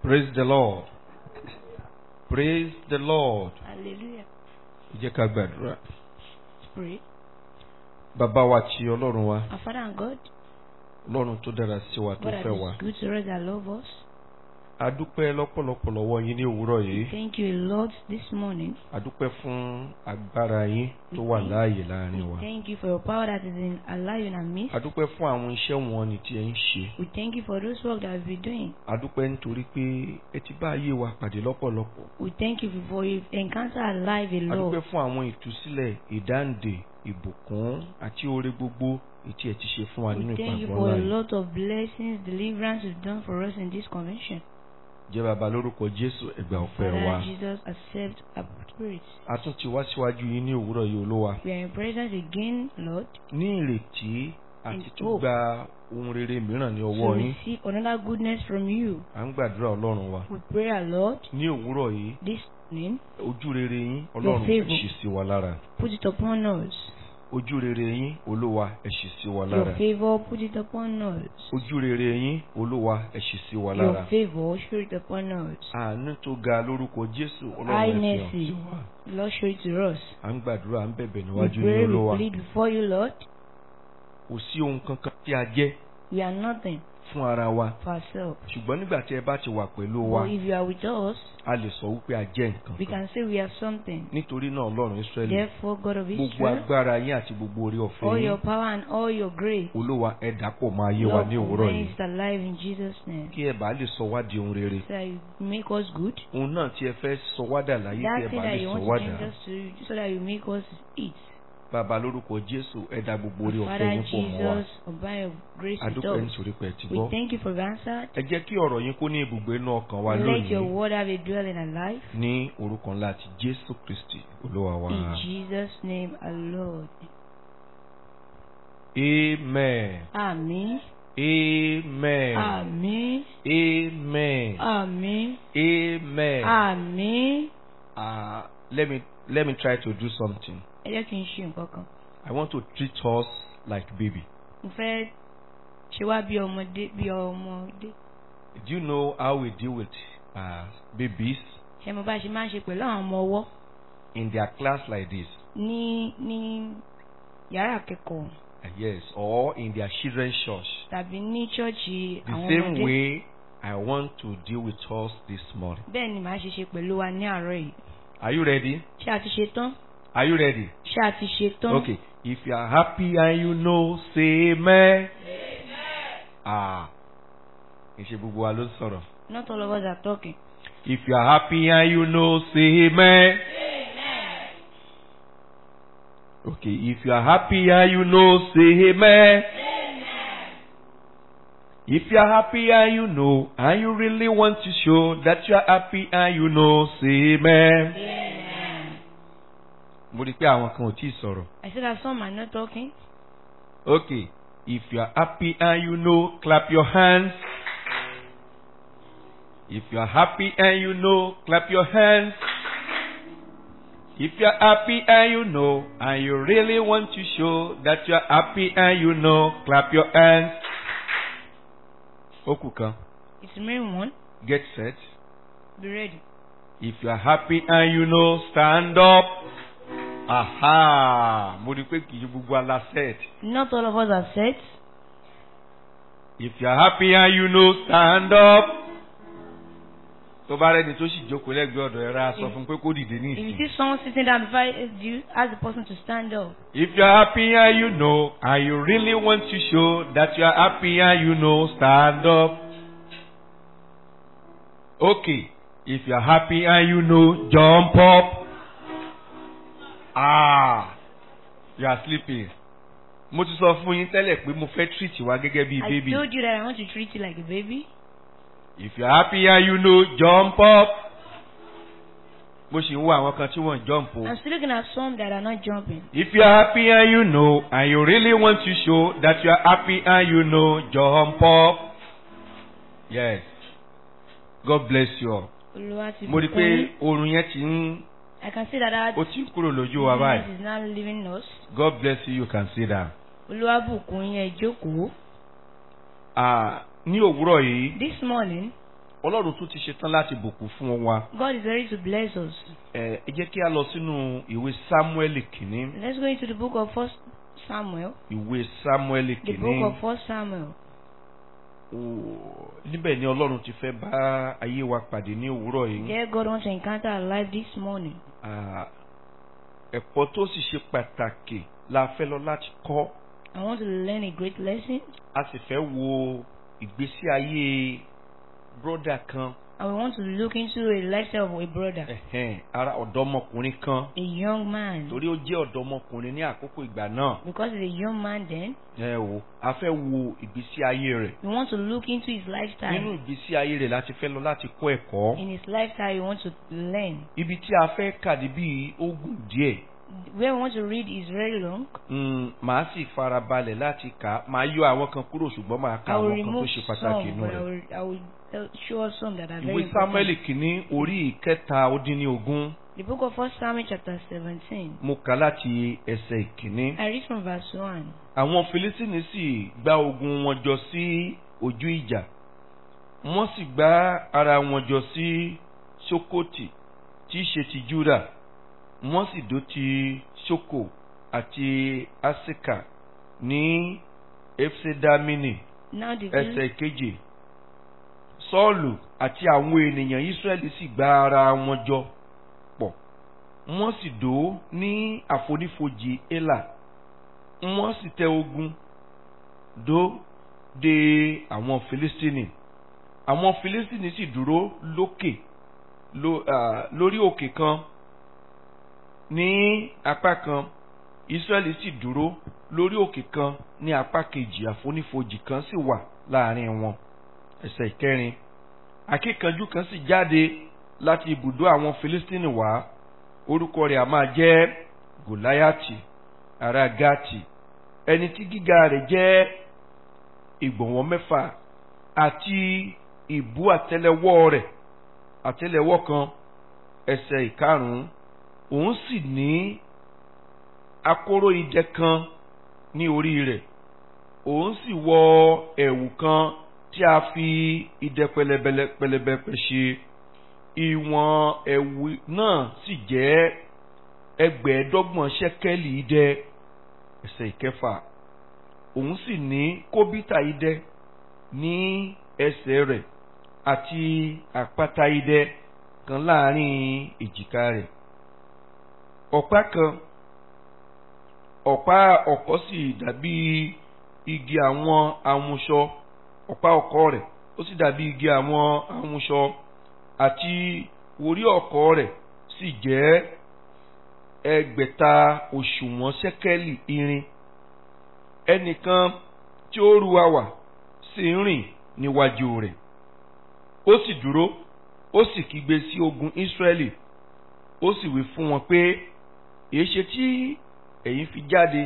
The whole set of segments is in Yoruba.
Praise the Lord. Praise the Lord. Hallelujah. Ẹ jẹ́ ká gbàdúrà. Let's pray. Bàbá wa tí Ọlọ́run wa, Our Father and God, Ọlọ́run tó dára sí wa tó God that fẹ́ wa. is good to us that love us. A dúpẹ́ lọ́pọ̀lọpọ̀ lọ́wọ́ yín ní òwúrọ̀ yìí. Thank you, Lord, this morning. A dúpẹ́ fún agbára yín tó wà láàyè láàrin wa. Thank you for your power that is in alive in our midst. A dúpẹ́ fún àwọn iṣẹ́ wọn ni tí ẹ ń ṣe. We thank you for those work that we've been doing. A dúpẹ́ nítorí pé ẹ ti bá ayé wa pàdé lọ́pọ̀lọpọ̀. We thank you for your encounter alive in A dúpẹ́ love. fún àwọn ìtúsílẹ̀, ìdáǹdè, ìbùkún àti oore gbogbo ètí ẹ ti ṣe fún wa nínú We thank you ìpàgọ́ for a láàyè. lot of blessings, deliverance you've done for us in this convention. Jẹ́ bàbá lórúkọ Jésù ẹgbà ọ̀pẹ wa. Father Jesus, accept our spirits. A tún ti wá síwájú yín ní òwúrọ̀ yìí olúwa. We are in presence again, Lord, Ní ìrètí àti In tún hope. gba ohun rere mìíràn ní to ọwọ́ yín. receive another goodness from you. À ń gbàdúrà Ọlọ́run wa. We pray, our Lord, Ní òwúrọ̀ yìí, this morning, ojú rere yín Ọlọ́run favour. ṣì sí wa lára. put it upon us. Ojú rere yín Olúwa ẹ ṣì sí wa Your lára. favor, put it upon us. Ojú rere yín Olúwa ẹ ṣì sí wa Your lára. favor, show it upon us. Àánú tó ga lórúkọ Jésù Ọlọ́run ẹ High fi hàn mercy, sí wa. Lord, show it to us. À ń gbàdúrà à ń bẹ̀bẹ̀ We níwájú pray, yín we Olúwa. plead before you, Lord. Kò sí ohun kankan tí a jẹ́ We are nothing fún ara wa. for ourselves. Ṣùgbọ́n nígbà tí ẹ bá ti wà pẹ̀lú wa, But if you are with us, a lè sọ wípé a jẹ́ nǹkan we kan. can say we are something. Nítorí náà Ọlọ́run Ísírẹ́lì, Therefore, God of gbogbo Israel, agbára yín àti gbogbo orí ọ̀fẹ́ all yín, your power and all your grace, Olúwa ẹ dàpọ̀ máa yé wa Lord, ní òwúrọ̀ yìí. is alive in Jesus' name. Kí ẹ bá lè sọ wá di ohun rere. So that you make us good. Ohun náà tí ẹ fẹ́ sọ wá dà láyé tí ẹ That thing bá that lè you sọ want wá to dà. change us to, so that you make us eat. Bàbá lórúkọ Jésù ẹ dá gbogbo orí ọ̀fẹ́ Father yín pọ̀ mọ́ wa. Jesus, by your grace with Adúpẹ́ us. nítorí pé ẹ ti We gbọ́. thank you for the answer. Ẹ jẹ́ kí ọ̀rọ̀ yín kó ní ibùgbé inú ọkàn wa Let your lónìí. word have a dwell in our life. Ní orúkọ ńlá ti Jésù Kristì Olúwa wa. In Jesus' name, our Lord. Amen. Amen. Amen. Amen. Amen. Amen. Amen. Amen. Uh, let me let me try to do something. Ẹ jẹ́ kí n ṣe nǹkan kan. I want to treat us like baby. Mo fẹ́ ṣe wá bí ọmọdé bí ọmọdé. Do you know how we deal with uh, babies Ṣé mo bá ṣe máa ń ṣe pẹ̀lú àwọn ọmọ ọwọ́ in their class like this? ní ní yàrá akẹ́kọ̀ọ́ Uh, yes, or in their children's church. tàbí ní ṣọ́ọ̀ṣì The àwọn same ọmọdé? way I want to deal with us this morning. Bẹ́ẹ̀ ni màá ṣe ṣe pẹ̀lú wa ní àárọ̀ yìí. Are you ready? Ṣé a ti ṣe tán? Are you ready? Ṣé a ti ṣe tán? Okay. If you are happy and you know, say amen. Ah. Ìṣe gbogbo wa ló ń sọ̀rọ̀. Not all of us are talking. If you are happy and you know, say amen. Okay, if you are happy and you know, say amen. If you are happy and you know, and you really want to show that you are happy and you know, say amen. Mo rí i pé àwọn kan ò tí ì sọ̀rọ̀. I said that some are not talking. Okay, if you are happy and you know, clap your hands. If you are happy and you know, clap your hands. If you are happy and you know, and you really want to show that you are happy and you know, clap your hands. Ó kù kan, It's remaining one. get set. Be ready. If you are happy and you know, stand up. Aha! Mo rí i pé kì í ṣe gbogbo ala set. Not all of us are set. If you are happy and you know, stand up. Tó bá rẹ́ni tó sì jókòó lẹ́gbẹ̀ẹ́ ọ̀dọ̀ ẹ ra sọ fún pé kó dìde ní If you ìsìn. see someone sitting down beside you, ask the person to stand up. If you are happy and you know, and you really want to show that you are happy and you know, stand up. Okay. If you are happy and you know, jump up. Ah, you are sleeping. Mo ti sọ fún yín tẹ́lẹ̀ pé mo fẹ́ treat wa gẹ́gẹ́ bí I baby. told you that I want to treat you like a baby. If you are happy and you know, jump up. Mo ṣì ń wo àwọn kan tí wọ́n jump o. I'm still looking at some that are not jumping. If you are happy and you know, and you really want to show that you are happy and you know, jump up. Yes. God bless you all. Olúwa ti Mo rí i bùkún pé yín. oorun yẹn ti ń I can see that that ó ti ń kúrò lójú wa báyìí. is now leaving us. God bless you, you can see that. Olúwa bùkún yín ẹ jókòó. Ah, ní òwúrọ̀ yìí, This morning, ọlọ́run tún ti ṣetán láti bùkún fún wa. God is ready to bless us. ẹ ẹ jẹ́ kí a lọ sínú ìwé samuel kìíní Let's go into the book of First Samuel. ìwé samuel The kìíní book of First Samuel. Ó, níbẹ̀ ni ọlọ́run ti fẹ́ bá ayé wa pàdé ní òwúrọ̀ yìí. There God wants to encounter our life this morning. Ah, ẹ̀kọ́ tó sì ṣe pàtàkì la fẹ́ lọ láti kọ́ I want to learn a great lesson a sì fẹ́ wo ìgbésí ayé bróda kan and we want to look into a lifestyle of a brother, ẹ̀hẹ́n, ara ọ̀dọ́mọkùnrin kan a young man. torí ó jẹ́ ọ̀dọ́mọkùnrin ní àkókò ìgbà náà Because he's a young man then, ẹ o a fẹ́ wo ìgbésí ayé rẹ̀ we want to look into his nínú lifestyle. ìgbésí ayé rẹ̀ láti fẹ́ lọ láti kọ́ ẹ̀kọ́ In his lifestyle, we want to learn. ibi tí a fẹ́ kàdé bíi ogun díẹ̀ Where we want to read is very long. Mm, màá sì farabalẹ̀ láti kà á màá yọ àwọn kan kúrò ṣùgbọ́n màá ka I will àwọn kan tó remove ṣe pàtàkì some, inú but I rẹ̀. will, I will tell, show us some that are very ìwé samuel important. kìíní orí ìkẹta ó dín ní ogún The book of First Samuel chapter 17. mo kà láti ẹsẹ̀ ìkíní. I read from verse 1. àwọn filisini sì gbá ogun wọn jọ sí ojú ìjà wọ́n sì gbá ara wọn jọ sí sokoti tí í ṣe ti juda wọ́n sì dó ti soko àti asika ní efsedamini Now the ẹsẹ̀ kejì sọ́ọ̀lù àti àwọn ènìyàn israẹli sì gbá ara wọn jọ pọ̀ wọ́n sì dó ní àfonífojì ela wọ́n sì tẹ ogun dó de àwọn filistini àwọn filistini sì dúró lókè ló- ah, lórí òkè kan ní apá kan israẹli sì dúró lórí òkè kan ní apá kejì àfonífojì kan sì wà láàrin wọn ẹsẹ̀ ìkẹrin akíkanjú kan sì jáde láti ibùdó àwọn filistini wá orúkọ rẹ̀ a máa jẹ́ gòláyàtì ará gati ẹni tí gíga rẹ̀ jẹ́ ìgbọ̀nwọ́ mẹ́fà àti ìbú àtẹ́lẹwọ́ rẹ̀ àtẹ́lẹwọ́ kan ẹsẹ̀ ìkarùn-ún òun sì ní akóró idẹ kan ní orí rẹ̀ òun sì wọ ẹ̀wù kan tí a fi idẹ pẹlẹbẹlẹ pẹlẹbẹ ṣe ìwọ̀n ẹ̀wù náà sì jẹ́ ẹgbẹ̀ẹ́dọ́gbọ̀n ṣẹ́kẹ́lì idẹ ẹsẹ̀ ìkẹfà òun sì ní kóbítà idẹ ní ẹsẹ̀ rẹ̀ àti àpáta idẹ kan láàrin èjìká rẹ̀ ọ̀pá kan ọ̀pá ọ̀kọ̀ sì dàbí igi àwọn amúṣọ ọ̀pá ọ̀kọ̀ rẹ̀ ó sì dàbí igi àwọn amúṣọ àti orí ọ̀kọ̀ rẹ̀ sì jẹ́ ẹgbẹ̀ta òṣùwọ̀n ṣẹ́kẹ́lì irin ẹnìkan tí ó ru àwà sì ń rìn níwájú rẹ̀ ó sì dúró ó sì kígbe sí ogun Ísírẹ́lì ó sì wí fún wọn pé èéṣe tí ẹ̀yin fi jáde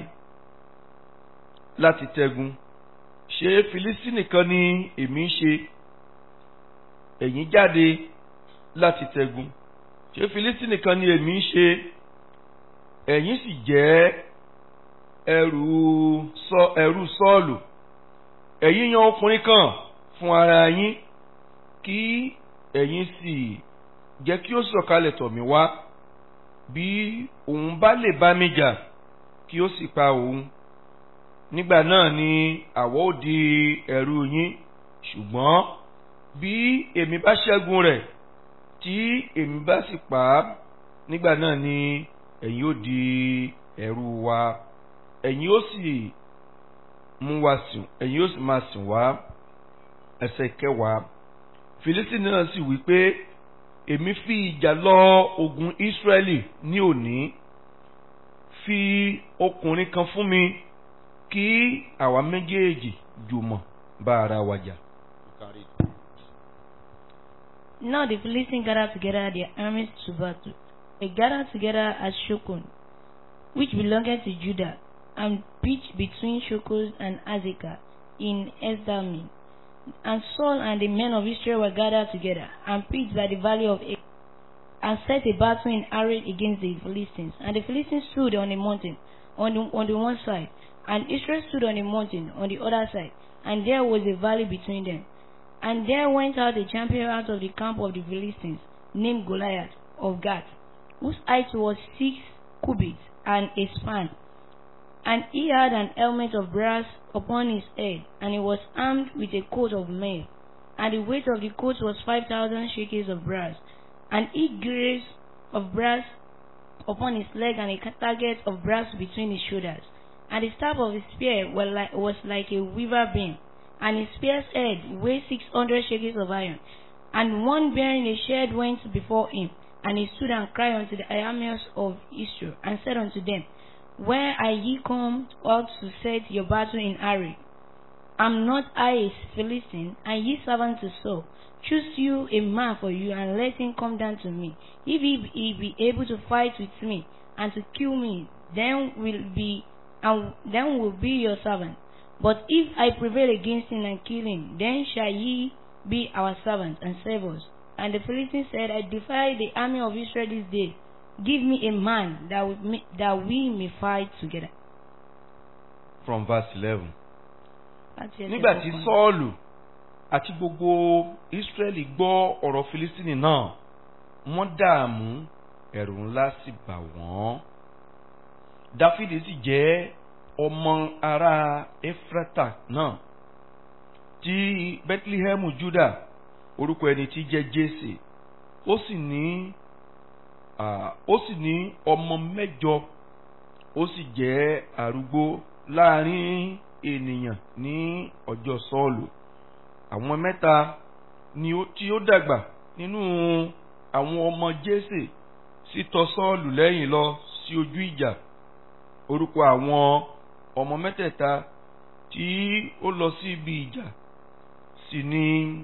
láti tẹ́gun ṣé Filistini kan ni èmi ń ṣe ẹ̀yin jáde láti tẹ́gun ṣé Filistini kan ni èmi ń ṣe ẹ̀yin sì jẹ́ ẹrù sọ ẹrù Sọ́ọ̀lù ẹ̀yin yan ọkùnrin kan fún ara yín kí ẹ̀yin sì jẹ́ kí ó sọ̀kalẹ̀ tọ̀ mí wá bí òun bá lè bá mi jà kí ó sì pa òun nígbà náà ni àwọ̀ ó di ẹrú yín ṣùgbọ́n bí èmi bá ṣẹ́gun rẹ̀ tí èmi bá sì pa á nígbà náà ni ẹ̀yin ó di ẹrú wa ẹ̀yin ó sì mú wa sìn ẹ̀yin ó sì máa sìn wá ẹsẹ̀ kẹwàá Fílístínì náà sì wí pé èmi fi ìjà lọ ogun Ísírẹ́lì ní òní fi ọkùnrin kan fún mi kí àwa méjèèjì jùmọ̀ bá ara wa jà. Now the Philistines gathered together their armies to battle. They gathered together at Shokon, which belonged to Judah, and pitched between Shokos and Azekah in Esdamin. And Saul and the men of Israel were gathered together, and pitched by the valley of Ek, and set a battle in array against the Philistines. And the Philistines stood on a mountain on the, on the one side, and Israel stood on a mountain on the other side, and there was a valley between them. And there went out a champion out of the camp of the Philistines, named Goliath of Gath, whose height was six cubits and a span. And he had an helmet of brass upon his head, and he was armed with a coat of mail. And the weight of the coat was five thousand shekels of brass. And he greaves of brass upon his leg, and a target of brass between his shoulders. And the staff of his spear were like, was like a weaver beam, and his spear's head weighed six hundred shekels of iron. And one bearing a shield went before him, and he stood and cried unto the armies of Israel, and said unto them, Where are ye come out to set your battle in array? Am not I a Philistine, and ye servants to Saul? Choose you a man for you, and let him come down to me. If he, he be able to fight with me, and to kill me, then will be and then will be your servant. But if I prevail against him and kill him, then shall ye be our servants and serve us. And the Philistines said, I defy the army of Israel this day. Give me a man that we, that we may fight together. From verse eleven. Láti ẹsẹ̀ Nígbà tí kọkànlá. Sọ́ọ̀lù àti gbogbo Ísírẹ́lì gbọ́ ọ̀rọ̀ Filistini náà, wọ́n dààmú ẹ̀rù ńlá sì bà wọ́n. Dáfídì sì jẹ́ ọmọ ará Éfrátà náà tí Bẹ́tílíhẹ́mù Júdà orúkọ ẹni tí jẹ́ Jésè ó sì ní ah, ó sì ní ọmọ mẹ́jọ ó sì jẹ́ arúgbó láàrin ènìyàn ní ọjọ́ Sọ́ọ̀lù àwọn mẹ́ta ni ó tí ó dàgbà nínú àwọn ọmọ Jésè sì tọ̀ Sọ́ọ̀lù lẹ́yìn lọ sí ojú ìjà orúkọ àwọn ọmọ mẹ́tẹ̀ẹ̀ta tí ó lọ sí ibi ìjà sì ni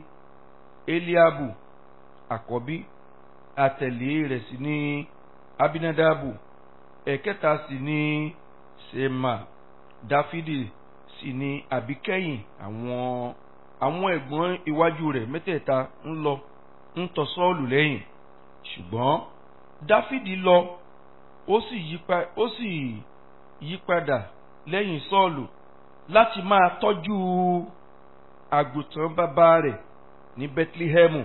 Eliabu àkọ́bí àtẹ̀lé rẹ̀ sì ni Abinadabu ẹ̀kẹta sì ni Sema Dáfídì sì ni àbíkẹ́yìn àwọn àwọn ẹ̀gbọ́n iwájú rẹ̀ mẹ́tẹ̀ẹ̀ta ń lọ ń tọ̀ Sọ́ọ̀lù lẹ́yìn ṣùgbọ́n Dáfídì lọ ó sì yípa ó sì yípadà lẹ́yìn Sọ́ọ̀lù láti máa tọ́jú àgùntàn bàbá rẹ̀ ní Bethlehem.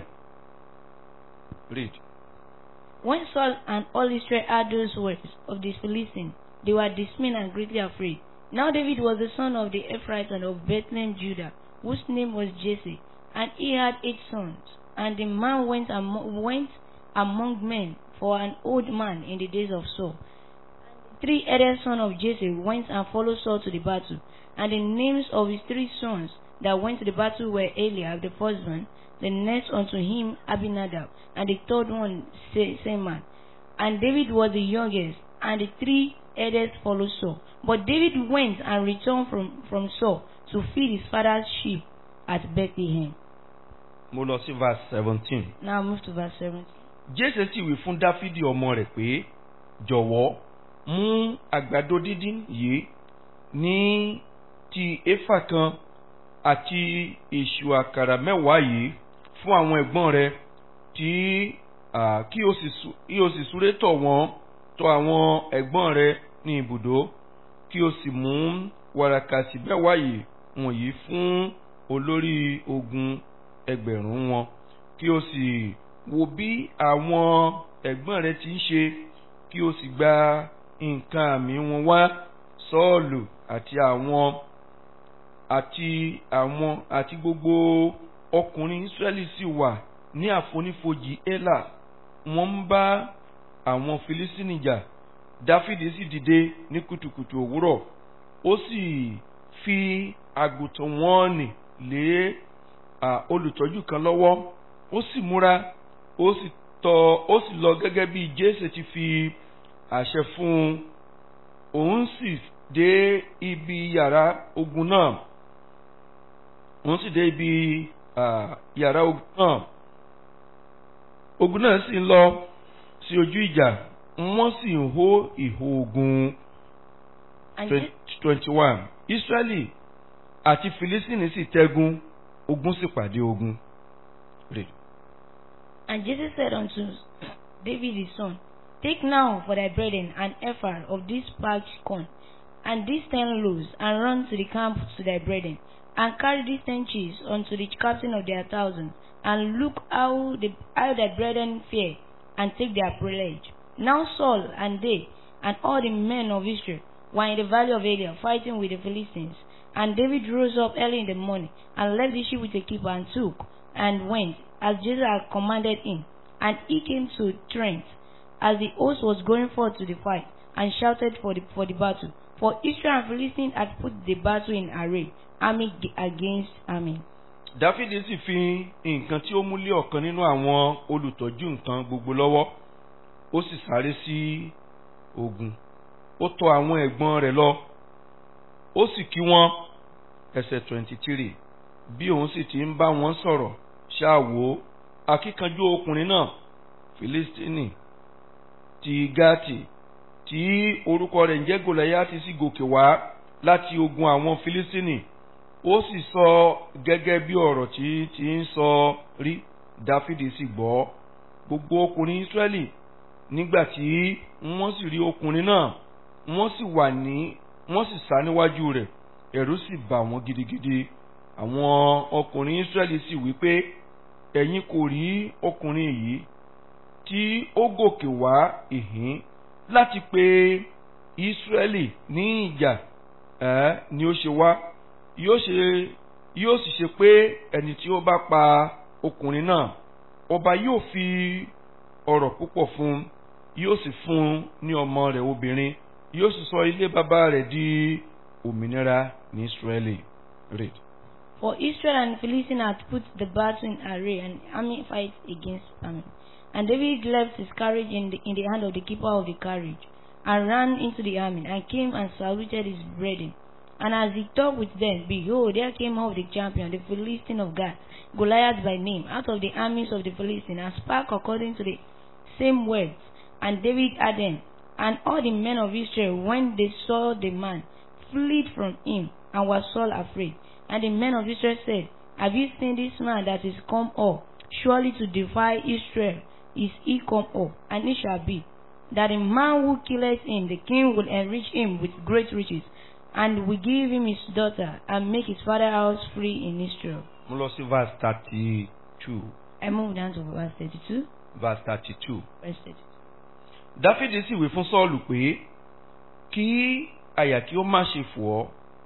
Read. When Saul and all Israel heard those words of the Philistines, they were dismayed and greatly afraid. Now David was the son of the Ephraite and of Bethlehem, Judah, whose name was Jesse, and he had eight sons. And the man went, amo- went among men for an old man in the days of Saul. Three other sons of Jesse went and followed Saul to the battle. And the names of his three sons that went to the battle were Eliab the firstborn, the next unto him Abinadab, and the third one Se- Seman. And David was the youngest, and the three eldest followed Saul. But David went and returned from, from Saul to feed his father's sheep at Bethlehem. Mo lọ sí verse seventeen. Now move to verse 17. Jésè sì wí fún Dáfídì ọmọ rẹ̀ pé jọ̀wọ́ mú àgbàdo dídín yìí ní ti éfà kan àti èṣù àkàrà mẹ́wàá yìí fún àwọn ẹ̀gbọ́n rẹ̀ tí ah, kí o sì sú- kí o sì súré tọ̀ wọ́n tọ̀ àwọn ẹ̀gbọ́n rẹ̀ ní ibùdó kí o sì mú wàràkàsì mẹ́wàá yìí wọ̀nyí fún olórí ogun ẹgbẹ̀rún wọn kí o sì wo bí àwọn ẹ̀gbọ́n rẹ ti ń ṣe kí o sì gba nǹkan àmì wọn wá sọ́ọ̀lù àti àwọn àti àwọn àti gbogbo ọkùnrin Ísírẹ́lì sì wà ní àfonífojì Élà wọ́n ń bá àwọn Filistíni jà Dáfídì sì dìde ní kùtùkùtù òwúrọ̀ ó sì fi àgùntàn wọn nì lé à, olùtọ́jú kan lọ́wọ́ ó sì múra ó sì tọ̀ ó sì lọ gẹ́gẹ́ bí Jésè ti fi àṣẹ fún un òun sì dé ibi yàrá ogun náà òun sì dé ibi à, yàrá ogun náà ogun náà sì ń lọ sí ojú ìjà wọ́n sì ń hó ìhó ogun And, Je- twenty one Israẹli àti Filistini sì tẹ́gun ogun sì pàdé ogun. Read. and Jesse said unto David his son, Take now for thy brethren an ephah of this parched corn, and these ten loaves, and run to the camp to thy brethren, and carry these ten chiefs unto the captain of their thousands, and look how the how their brethren fear, and take their pledge. Now Saul and they and all the men of Israel were in the valley of Elah fighting with the Philistines. And David rose up early in the morning and left the sheep with a keeper and took and went as Jesus had commanded him. And he came to Trent as the host was going forth to the fight and shouted for the for the battle. For Israel and Philistine had put the battle in array, army g- against army. dáfídì sì fi nǹkan tí ó mú lé ọ̀kan nínú àwọn olùtọ́jú nǹkan gbogbo lọ́wọ́ ó sì sáré sí ogun ó tọ àwọn ẹ̀gbọ́n rẹ̀ lọ ó sì kí wọ́n ẹsẹ̀ twenty three bí òun sì ti ń bá wọn sọ̀rọ̀ ṣáàwó akíkanjú ọkùnrin náà filistini ti gati tí orúkọ rẹ̀ ń jẹ́ gòláyàtì sì gòkè wá láti ogun àwọn filistini ó sì sọ gẹ́gẹ́ bí ọ̀rọ̀ tí tí ń sọ rí dáfídì sì gbọ́ gbogbo ọkùnrin ísírẹ́lì nígbà tí wọ́n sì rí ọkùnrin náà wọ́n sì wà ní wọ́n sì sá níwájú rẹ̀ ẹ̀rù sì bà wọ́n gidigidi àwọn ọkùnrin ísírẹ́lì sì wí pé ẹ̀yin kò rí ọkùnrin yìí tí ó gòkè wá ìhín láti pe ísírẹ́lì ní ìjà ẹ̀ ni ó ṣe wá yóò ṣe yóò sì ṣe pé ẹni tí ó bá pa ọkùnrin náà ọba yóò fi ọrọ̀ púpọ̀ fún un yóò sì fún un ní ọmọ rẹ̀ obìnrin yóò sì sọ ilé bàbá rẹ̀ di òmìnira ní Ísírẹ́lì. Read. For Israel and Philistine had put the battle in array, and army fight against army. And David left his carriage in the, in the hand of the keeper of the carriage, and ran into the army, and came and saluted his brethren. And as he talked with them, behold, there came up the champion, the Philistine of Gath, Goliath by name, out of the armies of the Philistines, and spake according to the same words. And David had them. And all the men of Israel, when they saw the man, fled from him, and were Saul afraid. And the men of Israel said, Have you seen this man that is come up? Surely to defy Israel is he come up, and it shall be that the man who killeth him, the king will enrich him with great riches, and will give him his daughter, and make his father's house free in Israel. mo lọ sí verse thirty two I move down to verse 32. verse thirty two. Verse 32. dáfídì sì wí fún sọ́ọ̀lù pé kí àyà kí ó má ṣe fò ọ́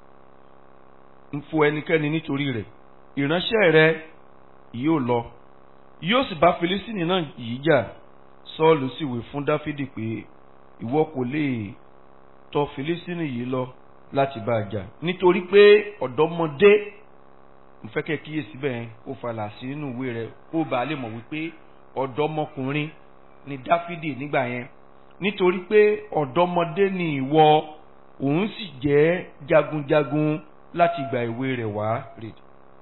ń fò ẹnikẹ́ni nítorí rẹ̀ ìránṣẹ́ rẹ yóò lọ yóò sì bá filistini náà yìí jà sọ́ọ̀lù sì wí fún dáfídì pé ìwọ kò lè tọ̀ filistini yìí lọ láti bá a jà nítorí pé ọ̀dọ́mọdé mo fẹ́ kẹ́ kíyèsí bẹ́ẹ̀ ó falà sí nínú ìwé rẹ̀ ó bá a lè mọ̀ wípé ọ̀dọ́mọkùnrin ni dáfídì nígbà yẹn nítorí pé ọ̀dọ́mọdé ni ìwọ òun sì jẹ́ jagunjagun láti ìgbà èwe rẹ̀ wá read.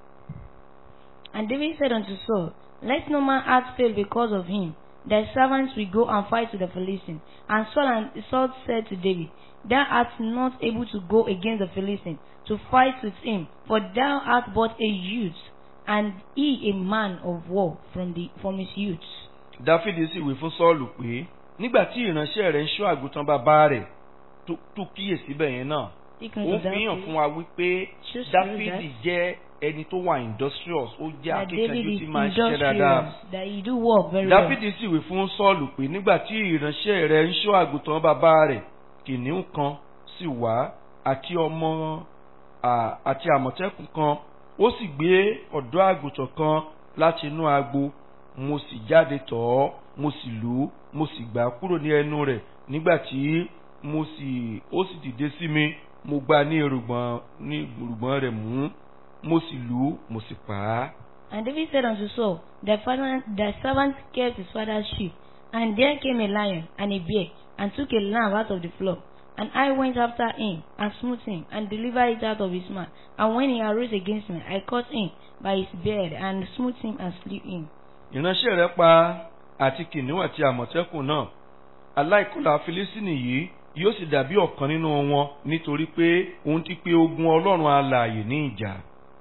And David said unto Saul, Let no man heart fail because of him. Thy servants will go and fight with the Philistines. And Saul and Saul said to David, Thou art not able to go against the Philistines to fight with him, for thou art but a youth, and he a man of war from the from his youth. dáfídì sì wí fún sọ́ọ̀lù pé nígbà tí ìránṣẹ́ rẹ̀ ń ṣọ́ àgùntàn bàbá rẹ̀ tó tó kíyèsí bẹ́ẹ̀ yẹn náà Take ó note of fi hàn that. fún wa wípé Just dáfídì that. jẹ́ ẹni tó wà industrious ó jẹ́ That David akíkanjú is tí máa ń ṣiṣẹ́ dáadáa. industrious, that he do work very well. dáfídì sì wí fún sọ́ọ̀lù pé nígbà tí ìránṣẹ́ rẹ̀ ń ṣọ́ àgùntàn bàbá rẹ̀ kìnìún kan sì wá àti ọmọ à- àti àmọ̀tẹ́kùn kan ó sì gbé ọ̀dọ́ àgùntàn kan láti inú agbo mo sì jáde tọ̀ ọ́ mo sì lù ú mo sì gbà á kúrò ní ẹnu rẹ̀ nígbà tí mo sì ó sì dìde sí mi mo gbá ní erùgbọ̀n ní erùgbọ̀n rẹ̀ mú mo sì lù ú mo sì pa á. And David said unto Saul, Thy father, thy servant kept his father's sheep, and there came a lion and a bear, and took a lamb out of the flock. And I went after him, and smote him, and delivered it out of his mouth. And when he arose against me, I caught him by his beard, and smote him, and slew him. ìránṣẹ́ rẹ̀ pa àti kìnìún àti àmọ̀tẹ́kùn náà aláìkọlà filistini yìí yóò sì dàbí ọ̀kan nínú wọn nítorí pé òun ti pe ogun ọlọ́run alààyè ní ìjà.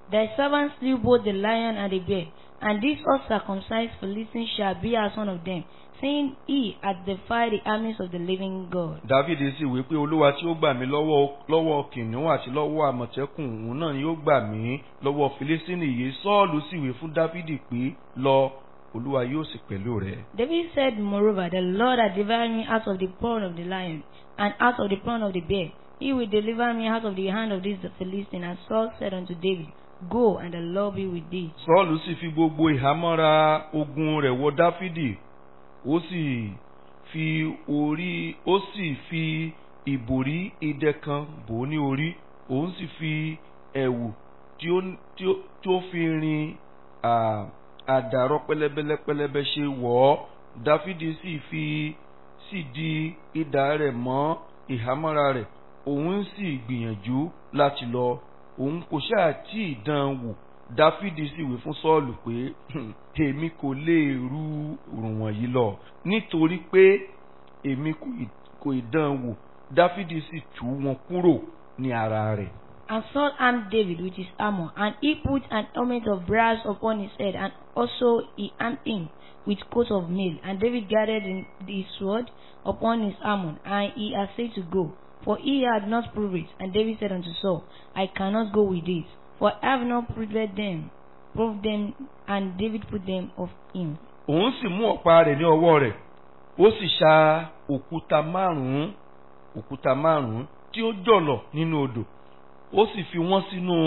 Thy servant slew both the lion and the bear, and this uncircumcised Philistine shall be as one of them, saying, He hath defied the armies of the living God. dávidi sì wí pé olúwa tí ó gbà mí lọ́wọ́ lọ́wọ́ kìnìún àti lọ́wọ́ àmọ̀tẹ́kùn òun náà ni ó gbà mí lọ́wọ́ filistini yìí sọ́ọ̀lù sì wí fún dávidi pé lọ olúwa yóò sì pẹ̀lú rẹ̀. David said, Moreover, the Lord hath delivered me out of the paw of the lion, and out of the paw of the bear. He will deliver me out of the hand of this Philistine. And Saul said unto David, Go, and the Lord be with thee. sọ́ọ̀lù sì fi gbogbo ìhámọ́ra ogun rẹ̀ wọ dáfídì ó sì fi orí ó sì fi ìbòrí idẹ kan bò ó ní orí òun sì fi ẹ̀wù tí ó tí ó tí ó fi rin à, àdàrọ pẹlẹbẹlẹ pẹlẹbẹ ṣe wọ̀ ọ́ dáfídì sì fi sì di idà rẹ̀ mọ́ ìhámọ́ra rẹ̀ òun sì gbìyànjú láti lọ òun kò ṣáà tí ì dán an wò dáfídì sì wí fún sọ́ọ̀lù pé èmi kò lè ru òrùn wọ̀nyí lọ nítorí pé èmi kò ì- kò ì dán an wò dáfídì sì tú wọn kúrò ní ara rẹ̀. And Saul armed David with his armor, and he put an helmet of brass upon his head, and also he armed him with coat of mail. And David gathered in his sword upon his armor, and he essayed to go, for he had not proved it. And David said unto Saul, I cannot go with this, for I have not proved them, proved them, and David put them of him. òun sì mú ọ̀pá rẹ̀ ní ọwọ́ rẹ̀ ó sì ṣa òkúta márùn-ún òkúta márùn-ún tí ó jọ̀lọ̀ nínú odò ó sì fi wọ́n sínú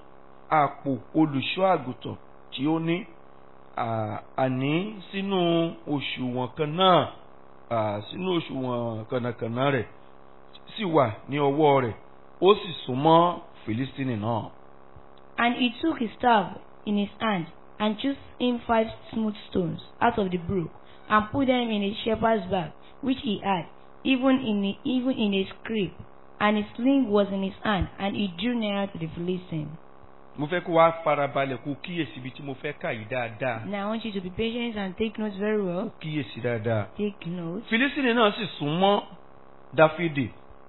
àpò olùṣọ́ àgùntàn tí ó ní à- àní sínú òṣùwọ̀n kan náà à, sínú òṣùwọ̀n kànnàkànnà rẹ̀ sì wà ní ọwọ́ rẹ̀ ó sì súnmọ́ Fìlísítínì náà. And he took his staff in his hand, and chose him five smooth stones out of the brook, and put them in a shepherd's bag which he had, even in a, even in a scrip. And his sling was in his hand, and he drew near to the Philistine. mo fẹ́ kó wá farabalẹ̀ kó kíyèsí ibi tí mo fẹ́ kà yìí dáadáa Now I want you to be patient and take notes very well. kíyèsí dáadáa. Take notes. Fìlísítínì náà sì sún mọ́ Dáfídì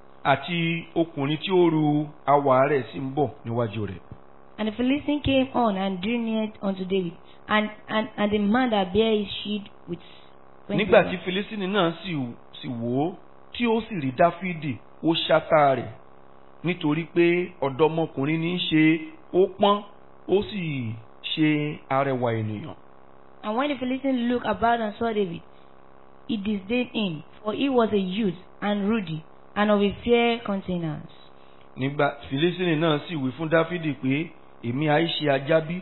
àti ọkùnrin tí ó ru awà rẹ̀ sì ń bọ̀ níwájú rẹ̀. And the Philistine came on and drew near unto David, and, and, and the man that bare his shield with twenty Nígbà tí men. Fìlísítínì náà sì sì wò ó tí ó sì rí Dáfídì ó ṣátá rẹ̀ nítorí pé ọ̀dọ́mọkùnrin ní í ṣe ó pọ́n ó sì ṣe arẹwà ènìyàn. And when the Philistine looked about and saw David, he disdained him, for he was a youth and ruddy, and of a fair countenance. Nígbà Fìlísítínì náà sì wí fún Dáfídì pé èmi àìṣe ajábí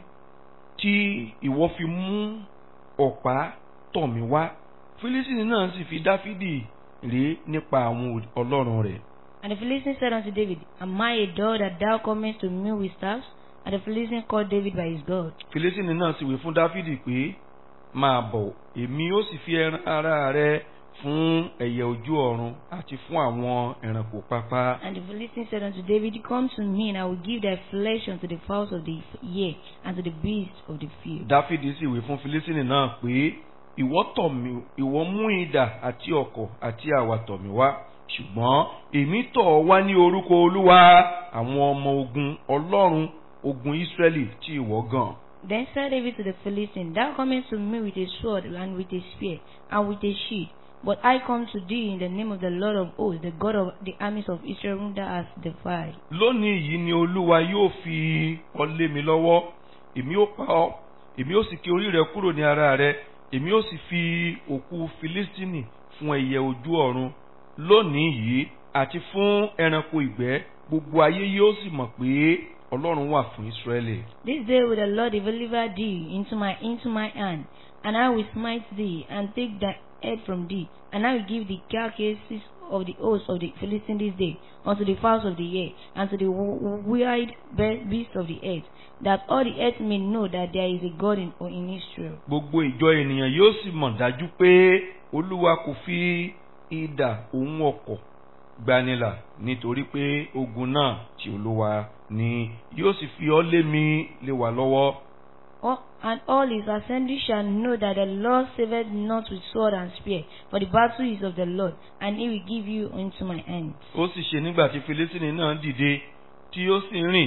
tí ìwọ fi mú ọ̀pá tọ̀ mí wá. Fìlísítínì náà sì fi Dáfídì ré nípa àwọn ọlọ́run rẹ̀. And the Philistine said unto David, Am I a dog that thou comest to me with staffs? And the Philistine called David by his God. Fìlísítínì náà sì wí fún Dáfídì pé máa bọ̀ èmi ó sì fi ẹran ara rẹ fún ẹyẹ ojú ọ̀run àti fún àwọn ẹranko pápá. And the Philistine said unto David, Come to me, and I will give thy flesh unto the fowls of the air, and to the beasts of the field. Dáfídì sì wí fún Fìlísítínì náà pé ìwọ tọ̀ mí ìwọ mú idà àti ọ̀kọ̀ àti àwà tọ̀ mí wá ṣùgbọ́n èmi tọ̀ ọ́ wá ní orúkọ Olúwa àwọn ọmọ ogun Ọlọ́run ogun Ísírẹ́lì tí ìwọ gàn. Then said David to the Philistine, Thou comest to me with a sword and with a spear and with a shield. But I come to thee in the name of the Lord of hosts, the God of the armies of Israel, whom thou hast defied. lónìí yìí ni olúwa yóò fi ọ lé mi lọ́wọ́ èmi ó pa ọ́ èmi ó sì ké orí rẹ kúrò ní ara rẹ èmi ó sì fi òkú filistini fún ẹyẹ ojú ọ̀run lónìí yìí àti fún ẹranko ìgbẹ́ gbogbo ayé yóò sì mọ̀ pé ọlọ́run wà fún israẹli. This day will the Lord deliver thee into my into my hand, and I will smite thee, and take thy head from thee, and I will give the carcasses of the hosts of the Philistines this day unto the fowls of the air, and to the w- wild be- beasts of the earth, that all the earth may know that there is a God in, in Israel. gbogbo ìjọ ènìyàn yóò sì mọ̀ dájú pé olúwa kò fi idà òun ọkọ̀ gbanilà nítorí pé ogun náà tí olúwa ni yóò sì fi ọ́ lé mi lé wa lọ́wọ́. All, and all his assembly shall know that the Lord saveth not with sword and spear, for the battle is of the Lord, and he will give you into my hand. ó sì ṣe nígbà tí filistini náà dìde tí ó sì rìn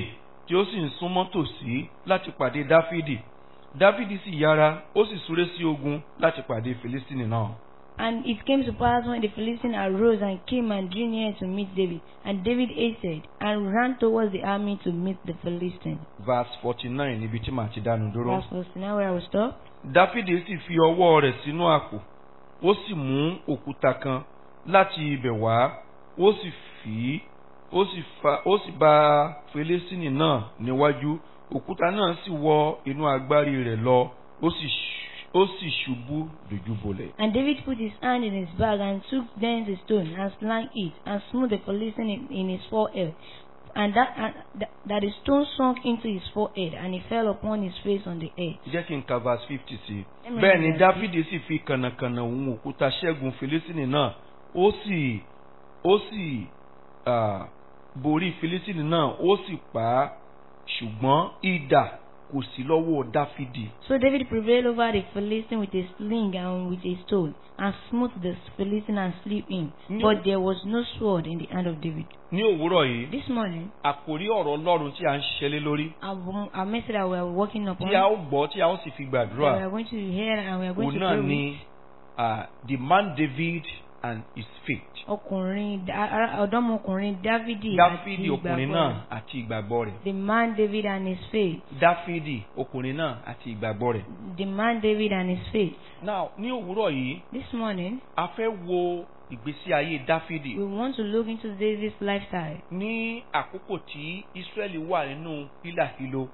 tí ó sì ń súnmọ́ tòsí láti pàdé dáfídì dáfídì sì yára ó sì súré sí ogun láti pàdé filistini náà. And it came to pass when the Philistines arose and came and drew near to meet David, and David hastened and ran towards the army to meet the Philistines. verse forty nine níbi tí màá ti dánu dúró. Verse 49 where I will stop. dáfídì sì fi ọwọ́ rẹ̀ sínú àpò ó sì mú òkúta kan láti ibẹ̀ wá ó sì fì í ó sì fa ó sì bá filistini náà níwájú òkúta náà sì wọ inú agbárí rẹ̀ lọ ó sì ṣ- ó sì ṣubú dojúbolẹ̀. And David put his hand in his bag and took thence a stone and slang it and smote the Philistine in, in his forehead. And that, and that, that the stone sunk into his forehead and he fell upon his face on the earth. jẹ́ kí n ka verse fifty sí i. Amen. bẹ́ẹ̀ ni dáfídì sì fi kànnàkànnà òun òkúta ṣẹ́gun filistini náà ó sì ó sì ah, borí filistini náà ó sì pa á ṣùgbọ́n idà kò sí lọ́wọ́ dáfídì. So David prevailed over the Philistine with a sling and with a stone, and smote the Philistine and slew him. No. But there was no sword in the hand of David. ní òwúrọ̀ yìí This morning, àkòrí ọ̀rọ̀ ọlọ́run tí a ń ṣiṣẹ́ lé lórí our, our message that we are working upon, tí a ó gbọ́ tí a ó sì fi that gbàdúrà we are going to hear and we are going òun to náà pray with, ni ah, the man David and his faith. ọkùnrin da- ara- ọ̀dọ́mọkùnrin Dávidi àti dáfídì ọkùnrin ìgbàgbọ́ náà rẹ̀. àti ìgbàgbọ́ rẹ̀. The man David and his faith. dáfídì ọkùnrin náà àti ìgbàgbọ́ rẹ̀. The man David and his faith. now ní òwúrọ̀ yìí This morning, a fẹ́ wo ìgbésí ayé dáfídì we want to look into David's lifestyle. ní àkókò tí israẹli wà nínú hílàhílo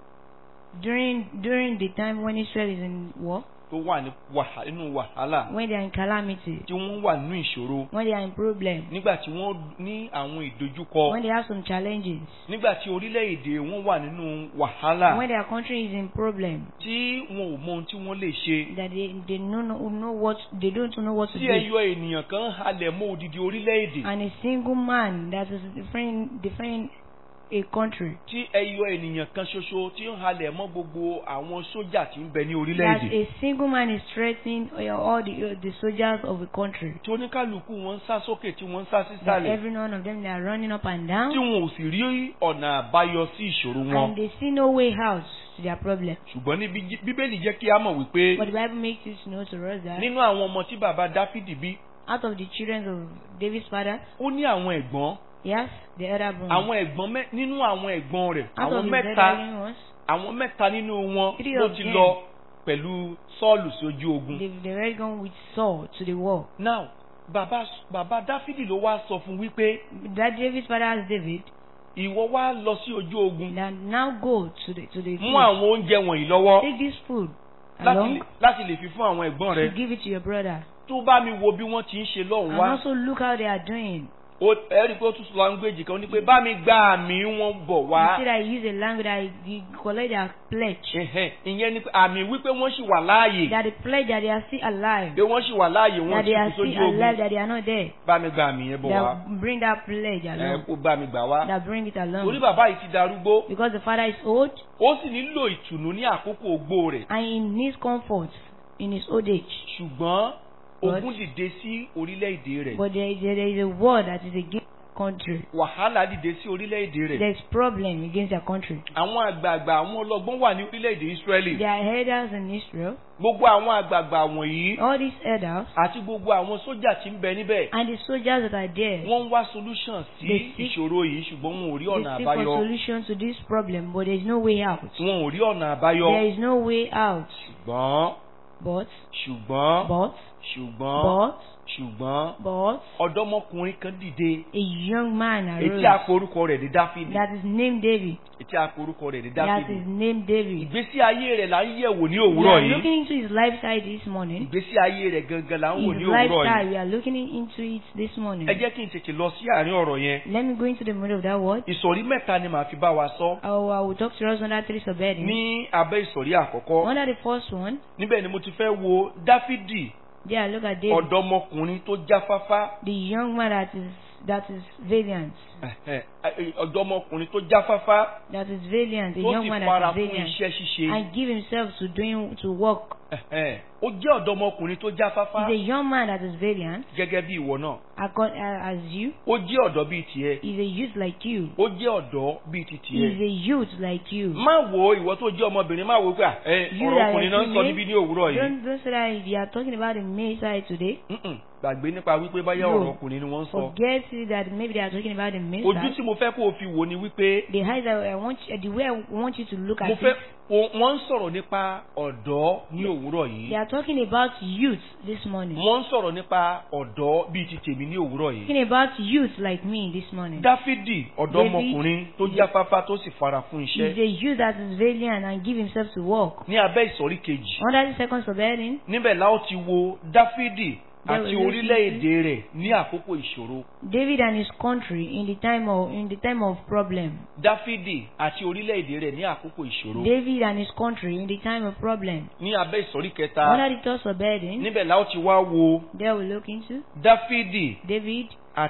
During during the time when Israel is in war, tó wà ní wàhálà nínú wàhálà when they are in calamity, tí wọ́n wà nínú ìṣòro when they are in problem, nígbà tí wọ́n ní àwọn ìdojúkọ when they have some challenges, nígbà tí orílẹ̀-èdè wọn wà nínú wàhálà when their country is in problem, tí wọn ò mọ ohun tí wọ́n lè ṣe that they they know, know know what they don't know what to tí do. ẹyọ ènìyàn kan halẹ̀ mọ́ odidi orílẹ̀-èdè And a single man that is defending defending a country. tí ẹyọ ènìyàn kan ṣoṣo tí ń halẹ̀ mọ́ gbogbo àwọn sójà tí ń bẹ ní That orílẹ̀-èdè a single man is threatening all the the soldiers of a country. tí oníkálukú wọn ń sá sókè tí wọ́n ń sá That sísàlẹ̀ every one of them they are running up and tí down, wọn ò sì rí ọ̀nà àbáyọ sí ìṣòro wọn and they see no way out to their problem. ṣùgbọ́n níbi jí- bíbélì jẹ́ kí a mọ̀ wípé But the Bible makes it know to us that nínú àwọn ọmọ tí bàbá dáfídì bí out of the children of David's father, ó ní àwọn ẹ̀gbọ́n yes, the elder brother. àwọn ẹ̀gbọ́n mẹ́ nínú àwọn ẹ̀gbọ́n rẹ̀ Out àwọn of his mẹ́ta elderly ones, àwọn mẹ́ta nínú wọn Three ló of ti them. lọ pẹ̀lú sọ́ọ̀lù sí ojú ogun. they they already gone with Saul to the war. now bàbá bàbá dáfídì ló wá sọ fún wípé That David's father asked David ìwọ wá lọ sí ojú ogun that now go to the to the mú field. àwọn oúnjẹ wọ̀nyí lọ́wọ́ Take this food láti along lè- láti lè fi fún àwọn ẹ̀gbọ́n to rẹ give it to your brother. tó bá mi wo bí wọ́n ti ń ṣe lọ́hùn And wá also look how they are doing. ó ẹ̀rí pé ó tún sọ language kan ó ní pé bá mi gba àmì wọn bọ̀ You wá see that he use a language that he, he collect their pledge. Ẹ̀hẹ́n, ìyẹn ni pé àmì wípé wọ́n sì wà láàyè That the pledge that they are still alive. pé wọ́n sì wà láàyè wọ́n That sì they are kú still sójú ogun alive. That they are not there. bá mi gba àmì yẹn bọ̀ wá That bring that pledge ẹ along. kó bá mi gbà wá That bring it torí along. bàbá yìí ti darúgbó Because the father is old ó sì nílò ìtùnú ní àkókò ogbó rẹ̀ and he needs comfort in his old age. ṣùgbọ́n But- ogun dìde sí orílẹ̀-èdè rẹ̀ But there is, there is a war that is against their country. wàhálà dìde sí orílẹ̀-èdè rẹ̀ There is problem against their country. àwọn àgbààgbà àwọn ọlọ́gbọ́n wà ní orílẹ̀-èdè Ísírẹ́lì There are elders in Israel. gbogbo àwọn àgbààgbà wọ̀nyí All these elders àti gbogbo àwọn sójà tí ń bẹ níbẹ̀ and the soldiers that are there. wọ́n ń wá solution sí They seek- ìṣòro yìí ṣùgbọ́n wọn ò rí They ọ̀nà seek for àbáyọ solution to this problem, but there is no way out. wọn ò rí ọ̀nà àbáyọ There is no way out. ṣùgbọ́n But, ṣùgbọ́n but, ṣùgbọ́n but, ṣùgbọ́n but, ọ̀dọ́mọkùnrin kan dìde a young man etí arose àporúkọ rẹ̀ ní Dáfídì that is named David. etí àporúkọ rẹ̀ ní That Dáfídì is named David. ìgbésí ayé rẹ̀ là ń yẹ̀wò ní We òwúrọ̀ are yìí looking into his lifestyle this morning. ìgbésí ayé rẹ̀ gangan là ń wò His ní òwúrọ̀ lifestyle, yìí we are looking into it this morning. ẹ jẹ́ kí n tètè lọ sí àárín ọ̀rọ̀ yẹn Let me go into the middle of that word. ìsọ̀rí mẹ́ta ni màá fi bá wa sọ I will, I will talk to us under three subheadings. ní abẹ́ ìsọ̀rí àkọ́kọ́ Under the first one, níbẹ̀ ni mo ti fẹ́ wo Dáfídì there look at David, ọ̀dọ́mọkùnrin tó jáfáfá the young man that is that is valiant, ẹ̀hẹ́n, ẹ̀, ọ̀dọ́mọkùnrin tó jáfáfá that is valiant, a tó young sì man fara that is fún valiant, iṣẹ́ ṣíṣe and give himself to doing to work. ẹ̀hẹ́n, ó jẹ́ ọ̀dọ́mọkùnrin tó jáfáfá He's a young man that is valiant, gẹ́gẹ́ bí ìwọ náà acco- uh, as you. ó jẹ́ ọ̀dọ́ bíi tiẹ̀ He's a youth like you. ó jẹ́ ọ̀dọ́ bíi ti He's tiẹ̀ a youth like you. má wo ìwọ tó jẹ́ ọmọbìnrin má wo pé à, ẹ You ọ̀rọ̀ are ọkùnrin a náà ń sọ female. níbí ní òwúrọ̀ yìí Don't don't say that you are talking about the male side today. Mm-mm, gbàgbé nípa wípé báyà No. ọ̀rọ̀ ọkùnrin ni wọ́n ń sọ Forget that maybe they are talking about the male ojú side. tí mo fẹ́ kó o fi wò ni wípé The eyes that I want you, the way I want you to look mo at fẹ́ it. o- wọ́n ń sọ̀rọ̀ nípa ọ̀dọ́ ní òwúrọ̀ yìí They are talking about youth this morning. wọ́n ń sọ̀rọ̀ nípa ọ̀dọ́ bíi ti tèmi ní òwúrọ̀ yìí Talking about youth like me this morning. dáfídì ọ̀dọ́mọkùnrin tó jáfáfá tó sì fara fún He's iṣẹ́ a youth that is valiant and give himself to work. ní abẹ́ ìsọ̀rí kejì Under the second subheading, níbẹ̀ la ó ti wo dáfídì There àti will be- orílẹ̀-èdè rẹ̀ ní àkókò ìṣòro David and his country in the time of in the time of problem. dáfídì àti orílẹ̀-èdè rẹ̀ ní àkókò ìṣòro David and his country in the time of problem. ní abẹ́ ìsọ̀rí kẹta Under the third subheading, níbẹ̀ la ó ti wá wo there we look into dáfídì David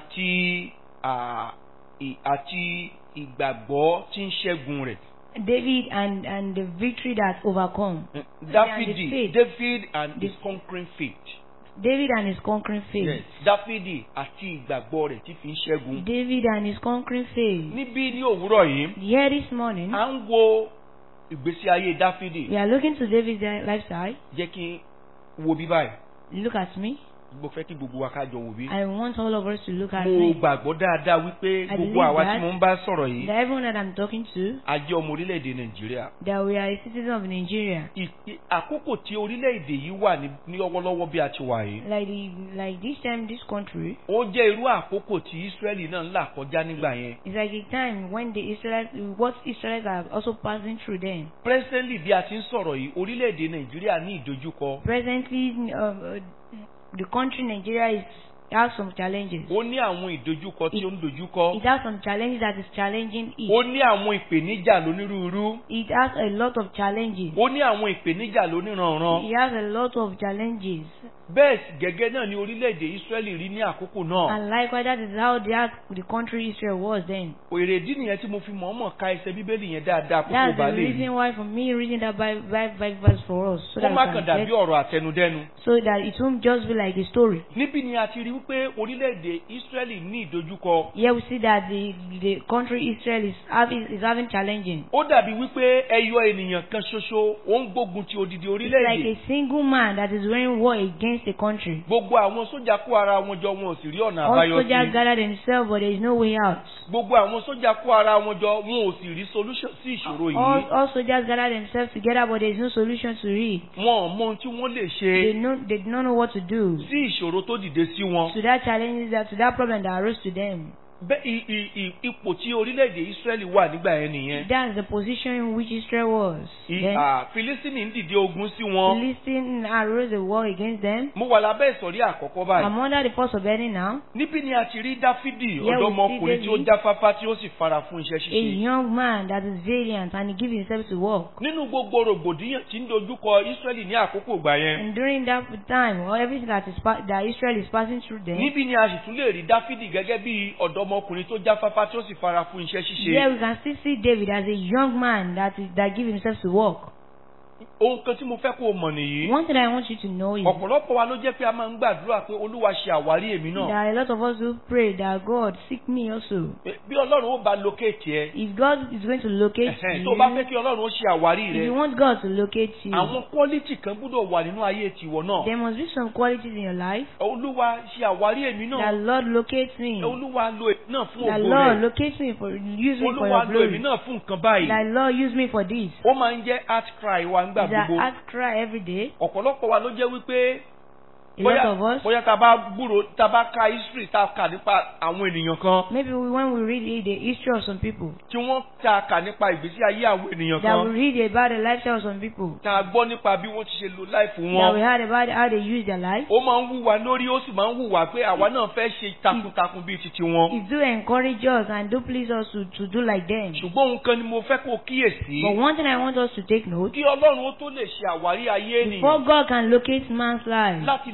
àti à, ì- àti ìgbàgbọ́ tí ń ṣẹ́gun rẹ̀. David and and the victory that overcome. Dáfídì faith. David and his The- conquering faith. David and his conquering faith. Yes. Dáfídì àti ìgbàgbọ́ rẹ̀ tí fi ń ṣẹ́gun. David and his conquering faith. Níbí ní òwúrọ̀ yìí, Here this morning, à ń wo ìgbésí ayé Dáfídì. we are looking to David's lifestyle. Jẹ́ kí n wo bí báyìí. Look at me. Mo fẹ́ kí gbogbo wa ká jọ wò bí. I want all of us to look at Mo me. gbàgbọ́ dáadáa wípé I gbogbo believe àwa tí that- mo ń bá sọ̀rọ̀ yìí, That everyone that I'm talking to, a jẹ́ ọmọ orílẹ̀-èdè Nàìjíríà. that we are a citizen of Nigeria. Ì- ì- Àkókò tí orílẹ̀-èdè yìí wà ní ní ọwọ́lọ́wọ́ bí a ti wà yìí. Like the like this time, this country ó jẹ́ irú àkókò tí Ísírẹ́lì náà ń là kọjá nígbà yẹn. is like a time when the Israelites, what Israelites are also passing through. Then Presently bí a ti ń sọ̀rọ̀ yìí orílẹ̀-èdè Nàìjíríà ní ìdojúkọ. presently, uh, uh, the country Nigeria is has some challenges. ó ní àwọn ìdojúkọ tí ó ń dojúkọ. It has some challenges that is challenging it. ó ní àwọn ìpèníjà lónírúurú. It has a lot of challenges. ó ní àwọn ìpèníjà lóníranran. It has a lot of challenges. bẹ́ẹ̀ sì gẹ́gẹ́ náà ni orílẹ̀-èdè Ísírẹ́lì rí ní àkókò náà. And likewise, that is how the, the country Israel was then. èrèdí nìyẹn tí mo fi mọ̀ọ́mọ̀ ka ẹsẹ̀ bíbélì yẹn dáadáa kó That's tó bá the lè rí. reason why for me reading that Bible, Bible verse for us. So kó that, má we kàn can dàbí get, ọ̀rọ̀ àtẹnudẹ́nu. so that it won't just be like a story. níbí ni a ti rí wípé orílẹ̀-èdè Ísírẹ́lì ní ìdojúkọ. Here we see that the, the country Israel is having, is having challenging. ó dàbí wípé ẹyọ ènìyàn kan ṣoṣo ó ń gbógun ti odidi It's like orílẹ̀-èdè. a single man that is wearing war against a country. gbogbo àwọn sójà kó ara wọn jọ wọn ò sì rí ọ̀nà All àbáyọ soldiers sí. gather themselves, but there is no way out. gbogbo àwọn sójà kó ara wọn jọ wọn ò sì rí solution sí ìṣòro All, yìí. all soldiers gather themselves together, but there is no solution to it. wọn ò mọ ohun tí wọ́n lè They ṣe know they do not know what to do sí ìṣòro tó dìde sí wọn. to that challenge that to that problem that arose to them. bẹ́ẹ̀ i- i- i- ipò tí orílẹ̀-èdè Ísírẹ́lì wà nígbà yẹn nìyẹn. That's the position in which Israel was. I- Then à, Fílísítínì ń dìde ogun sí wọn. Philistine arose a war against them. mo wà lábẹ́ ìsọ̀rí àkọ́kọ́ báyìí. I'm under the force of Eddie now. níbí ni a ti rí Dáfídì Here we ọ̀dọ́mọkùnrin see tí ó David. jáfáfá tí ó sì fara fún iṣẹ́ A ṣíṣe. young man that is valiant and he gives himself to work. nínú gbogbo rògbòdìyàn tí ń dojúkọ Ísírẹ́lì ní àkókò ìgbà yẹn. And during that time, or everything that is pa- that Israel is passing through them, níbi ni a sì tún lè rí Dáfídì gẹ́gẹ́ bí ọ̀dọ́mọkùnrin tó jáfáfá tí ó sì fara fún iṣẹ́ ṣíṣe. here we can still see David as a young man that is that gives himself to work. ohun kan tí mo fẹ́ kó o mọ̀ nìyí. One thing I want you to know is ọ̀pọ̀lọpọ̀ wa ló jẹ́ pé a máa ń gbàdúrà pé Olúwa ṣe àwárí èmi there náà. are a lot of us who pray that God seek me also. bí Ọlọ́run ó bá locate ẹ. If God is going to locate ẹ̀hẹ́n, you, tó o bá fẹ́ kí Ọlọ́run ó ṣe àwárí if you rẹ. want God to locate you, àwọn quality kan gbúdọ̀ wà nínú ayé tiwọ náà. there must be some qualities in your life. Olúwa ṣe àwárí èmi That náà. Lord locates me. Olúwa lo èmi náà fún That ògo Lord rẹ̀. locates me for use me for Olúwa your lo èmi glory. náà fún nǹkan báyìí. That Lord use me for this. ó máa ń jẹ́ heart cry wa nígbà Is that gbogbo. I cry every day. ọ̀pọ̀lọpọ̀ wa ló jẹ́ wípé A lot of bóyá us. bóyá tá a bá gbúrò tá a bá ka history tá a kà nípa àwọn ènìyàn kan Maybe we, when we read the history of some people, tí wọ́n tá a kà nípa ìgbésí ayé àwọn ènìyàn that we kan read about the lifestyle of some people, tá a gbọ́ nípa bí wọ́n ti ṣe lo láìfù that we wọn. heard about how they use their life. ó máa ń wúwa lórí ó sì máa ń wúwa pé àwa náà fẹ́ ṣe takuntakun bíi titi wọn. It do encourage us and do please us to, to do like them. ṣùgbọ́n ohun kan ni mo fẹ́ kó o kíyèsí. But one thing I want us to take note, kí ọlọ́run ó tó lè ṣe àwárí ayé before ènìyàn God can locate man's life, láti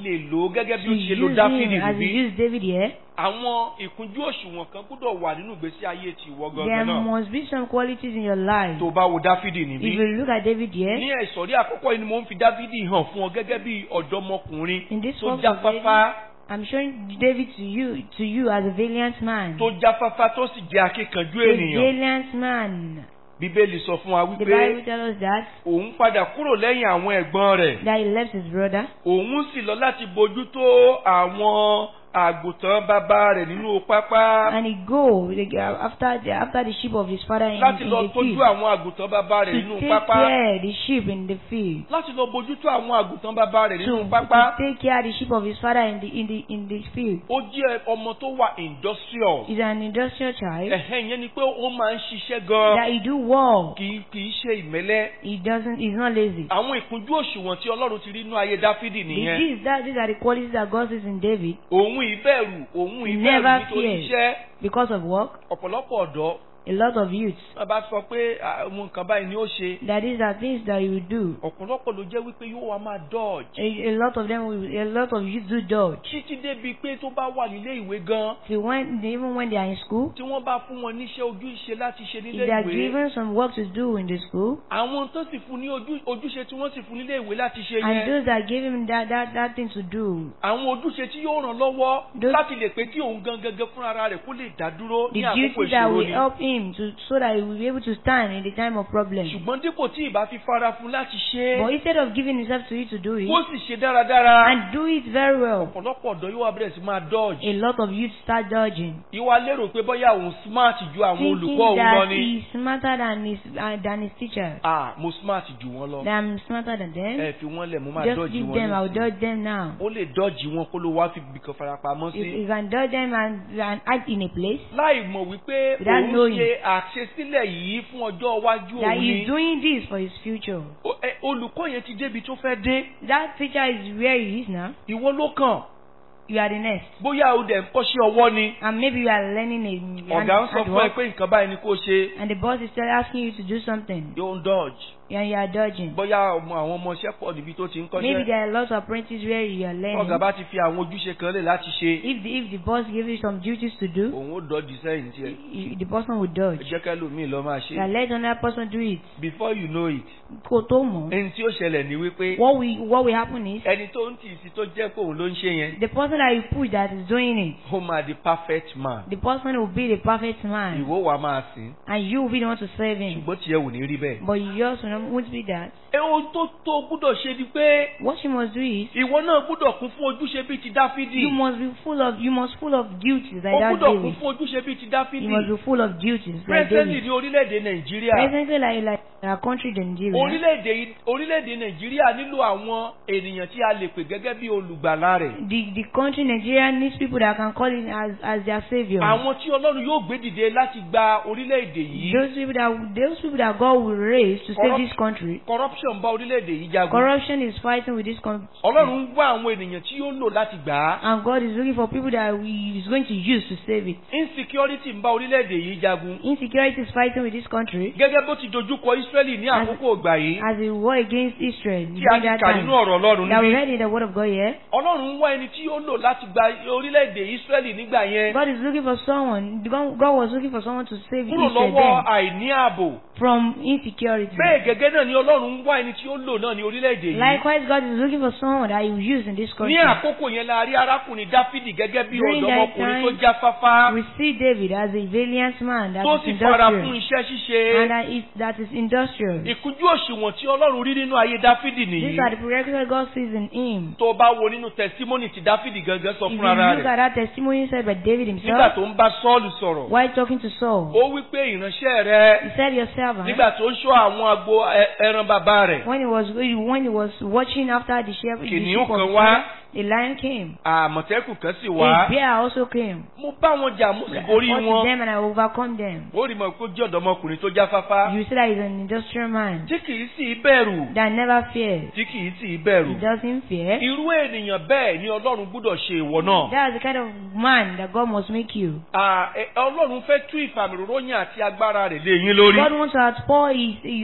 lè lò ó gẹ́gẹ́ bí to ó ṣe lo use dáfídì him as he níbí used David here, àwọn ìkúnjú òṣùwọ̀n kan gbọ́dọ̀ wà nínú ìgbésí ayé ti ìwọ there gangan náà must be some qualities in your life. tó bá wo dáfídì If níbí you look at David here, ní ẹ̀sọ̀rí àkọ́kọ́ yìí ni mo ń fi dáfídì hàn fún ọ gẹ́gẹ́ bí ọ̀dọ́mọkùnrin in this tó work of jáfáfá I'm showing David to you to you as a valiant man. tó jáfáfá tó sì jẹ́ akíkanjú A ènìyàn valiant man. bíbélì sọ fún wa The wípé Bible tells us that òun padà kúrò lẹ́yìn àwọn ẹ̀gbọ́n rẹ̀ that he left his brother òun sì lọ láti bójútó àwọn àgùntàn bàbá rẹ̀ nínú pápá and he go like, uh, after the after the sheep of his father in, láti in lọ the tọ́jú field àwọn àgùntàn bàbá rẹ̀ to nínú take pápá care the sheep in the field. láti lọ bójútó àwọn àgùntàn bàbá rẹ̀ To, nínú to pápá take care the sheep of his father in the in the in the field. ó jẹ́ ọmọ tó wà industrial He's an industrial child ẹ̀hẹ́n yẹn ni pé ó máa ń ṣiṣẹ́ gan that he do well. kì í kì í ṣe ìmẹ́lẹ́ He doesn't. He's not lazy. àwọn ìkúnjú òṣùwọ̀n tí ọlọ́run ti rí inú ayé dáfídì nìyẹn These that these are the qualities that God sees in David òun ìbẹ̀rù òun ìbẹ̀rù Never nítorí fear. iṣẹ́ because of work. ọ̀pọ̀lọpọ̀ ọ̀dọ́ A lot of youths wọn bá sọ pé àwọn nǹkan báyìí ni ó ṣe that these are things that you do. ọ̀pọ̀lọpọ̀ ló jẹ́ wípé yóò wá máa dodge A, a lot of them, will, a lot of youths do dodge. títí débi pé tó bá wà nílé ìwé gan See, when even when they are in school, tí wọ́n bá fún wọn níṣẹ́ ojúṣe láti ṣe nílé if they are ìwé given some work to do in the school, àwọn tó sì fún ní ojú- ojúṣe tí wọ́n sì fún nílé ìwé láti ṣe and yẹn those that give him that that that thing to do, àwọn ojúṣe tí yóò ràn lọ́wọ́ Those- láti lè pé kí òun gan gangan fúnra ara rẹ̀ kó lè dá dúró the ní àkókò duties that ìṣòro will ni help him to so that he will be able to stand in the time of problem. ṣùgbọ́n dípò tí ìbá fi fara fún láti ṣe But é instead of giving himself to it to do it kó sì ṣe dáradára and do it very well, ọ̀pọ̀lọpọ̀ ọ̀dọ́ yóò wá bẹ̀rẹ̀ sí máa dodge a lot of youths start dodging. ìwà lérò pé bóyá òun smart ju àwọn thinking olùkọ́ òun lọ that ni he's smarter than his uh, than his teachers. ah mo smart ju wọn lọ That I'm smarter than them. ẹ fi wọn lẹ̀ mo máa Just dodge leave wọn them. I'll nísìnyí. dodge them now. ó lè dodge wọn kó ló wá fi bìkan farapamọ́ You, sí you can dodge them and, and hide in a place láì mọ̀ wípé Without òun knowing. ṣe àṣesílẹ̀ yìí fún ọjọ́ iwájú that òun he's ni doing this for his future. O- ẹ, olùkọ́ yẹn ti débi tó fẹ́ dé That teacher is where he is now. ìwọ ló kàn You are the next. bóyá o dẹ̀ ń kọ́ṣẹ́ ọwọ́ ni And maybe you are learning a ọ̀gá ń sọ hand fún ẹ work, pé nǹkan báyìí ni kó ṣe and the boss is still asking you to do something yóò ń dodge and you are dodging. bóyá ọmọ àwọn ọmọọṣẹ́ pọ̀ níbi tó ti ń Maybe kọ́ṣẹ́ there are lots of apprentices where you are learning. ọ̀gá bá ti fi àwọn ojúṣe kan lè láti ṣe If the if the boss gives you some duties to do, òun ó dodge sẹ́yìn tiẹ̀ you, the person will ẹ dodge. jẹ́ kẹ́lòmíì lọ máa ṣe Now let another person do it. before you know it Kò tó mọ̀. ẹni tí ó ṣẹlẹ̀ ni wípé What will what will happen is ẹni tó ń tì í sí tó jẹ́ pé òun ló ń ṣe yẹn the person that you push that is doing it, ó máa di perfect man the person will be the perfect man, ìwọ wàá máa sìn and you will be the one to serve him. ṣùgbọ́n tiẹ̀ wò ní rí bẹ́ẹ̀. But you also know- won't be that. ẹ ohun tó tó gbúdọ̀ ṣe ni pé What you must do is ìwọ náà gbúdọ̀ kún fún ojúṣe bíi ti dáfídì you must be full of you must full of duties like ó that gbúdọ̀ kún David. fún ojúṣe bíi ti You dáfídì must be full of duties like presently David. ní orílẹ̀-èdè nàìjíríà Presently, like like our country Nigeria, orílẹ̀-èdè orílẹ̀-èdè nàìjíríà nílò àwọn ènìyàn tí a lè pè gẹ́gẹ́ bí olùgbàlà rẹ̀ the the country Nigeria needs people that can call it as as their savior. àwọn tí ọlọ́run yóò gbé dìde láti gba orílẹ̀-èdè yìí Those people that those people that God will raise to save Corrupt- this country. corruption bá orílẹ̀-èdè yìí jagun Corruption is fighting with this country. ọlọ́run ń wá àwọn ènìyàn tí yóò lò láti gbà á And God is looking for people that He is going to use to save it. insecurity ń bá orílẹ̀-èdè yìí jagun Insecurity is fighting with this country gẹ́gẹ́ bó ti dojúkọ israẹli ní àkókò ìgbà yìí as a war against Israel. tí a during ti that kà time. nínú ọ̀rọ̀ ọlọ́run That we níbí read in the Word of God here. ọlọ́run ń wá ẹni tí yóò lò láti gba orílẹ̀-èdè israẹli nígbà yẹn God is looking for someone. God God was looking for someone to save kúrò Israel lọ́wọ́ then àìní ààbò from insecurity. bẹ́ẹ̀ gẹ́gẹ́ náà ni ọlọ́run ń wá ẹni tí ó lò náà ní orílẹ̀-èdè yìí Likewise, God is looking for someone that He will use in this ní country. àkókò yẹn la rí arákùnrin dáfídì gẹ́gẹ́ bí During that ọ̀dọ́mọkùnrin tó time, jáfáfá We see David as a valiant man that tó is sì fara fún industrial iṣẹ́ ṣíṣe and that is, that is industrial. ìkújú òṣùwọ̀n tí ọlọ́run rí nínú ayé dáfídì nìyí These are the prerequisites God sees in him. tó bá wo nínú tẹsímọ́nì tí dáfídì gangan sọ If you fún ara look rẹ̀ at that testimony said by David nígbà himself, tó ń bá sọ́ọ̀lù sọ̀rọ̀ while talking to Saul, ó wí pé ìránṣẹ́ rẹ he said your servant, nígbà tó ń ṣọ́ àwọn agbo ẹ- ẹran bàbá rẹ̀ when he was when he was watching after the sheep, the Kìnìún sheep of kan his wá. father, a lion came. àmọ̀tẹ́kùn kan sì A wá bear also came. mo bá wọn jà mo sì I borí fought with wọn them and I overcome them. ó rí mọ̀ pé ó jẹ́ ọ̀dọ́mọkùnrin tó jáfáfá You see that he's an industrial man tí kìí sì bẹ̀rù that never fears. tí kìí sì bẹ̀rù He doesn't fear. irú ènìyàn bẹ́ẹ̀ ni ọlọ́run gbúdọ̀ ṣe ìwọ náà That's the kind of man that God must make you. À, ẹ- ọlọ́run fẹ́ tú ìfàmìròyìn àti agbára rẹ̀ lé yín lórí God wants to outpour his, his anointing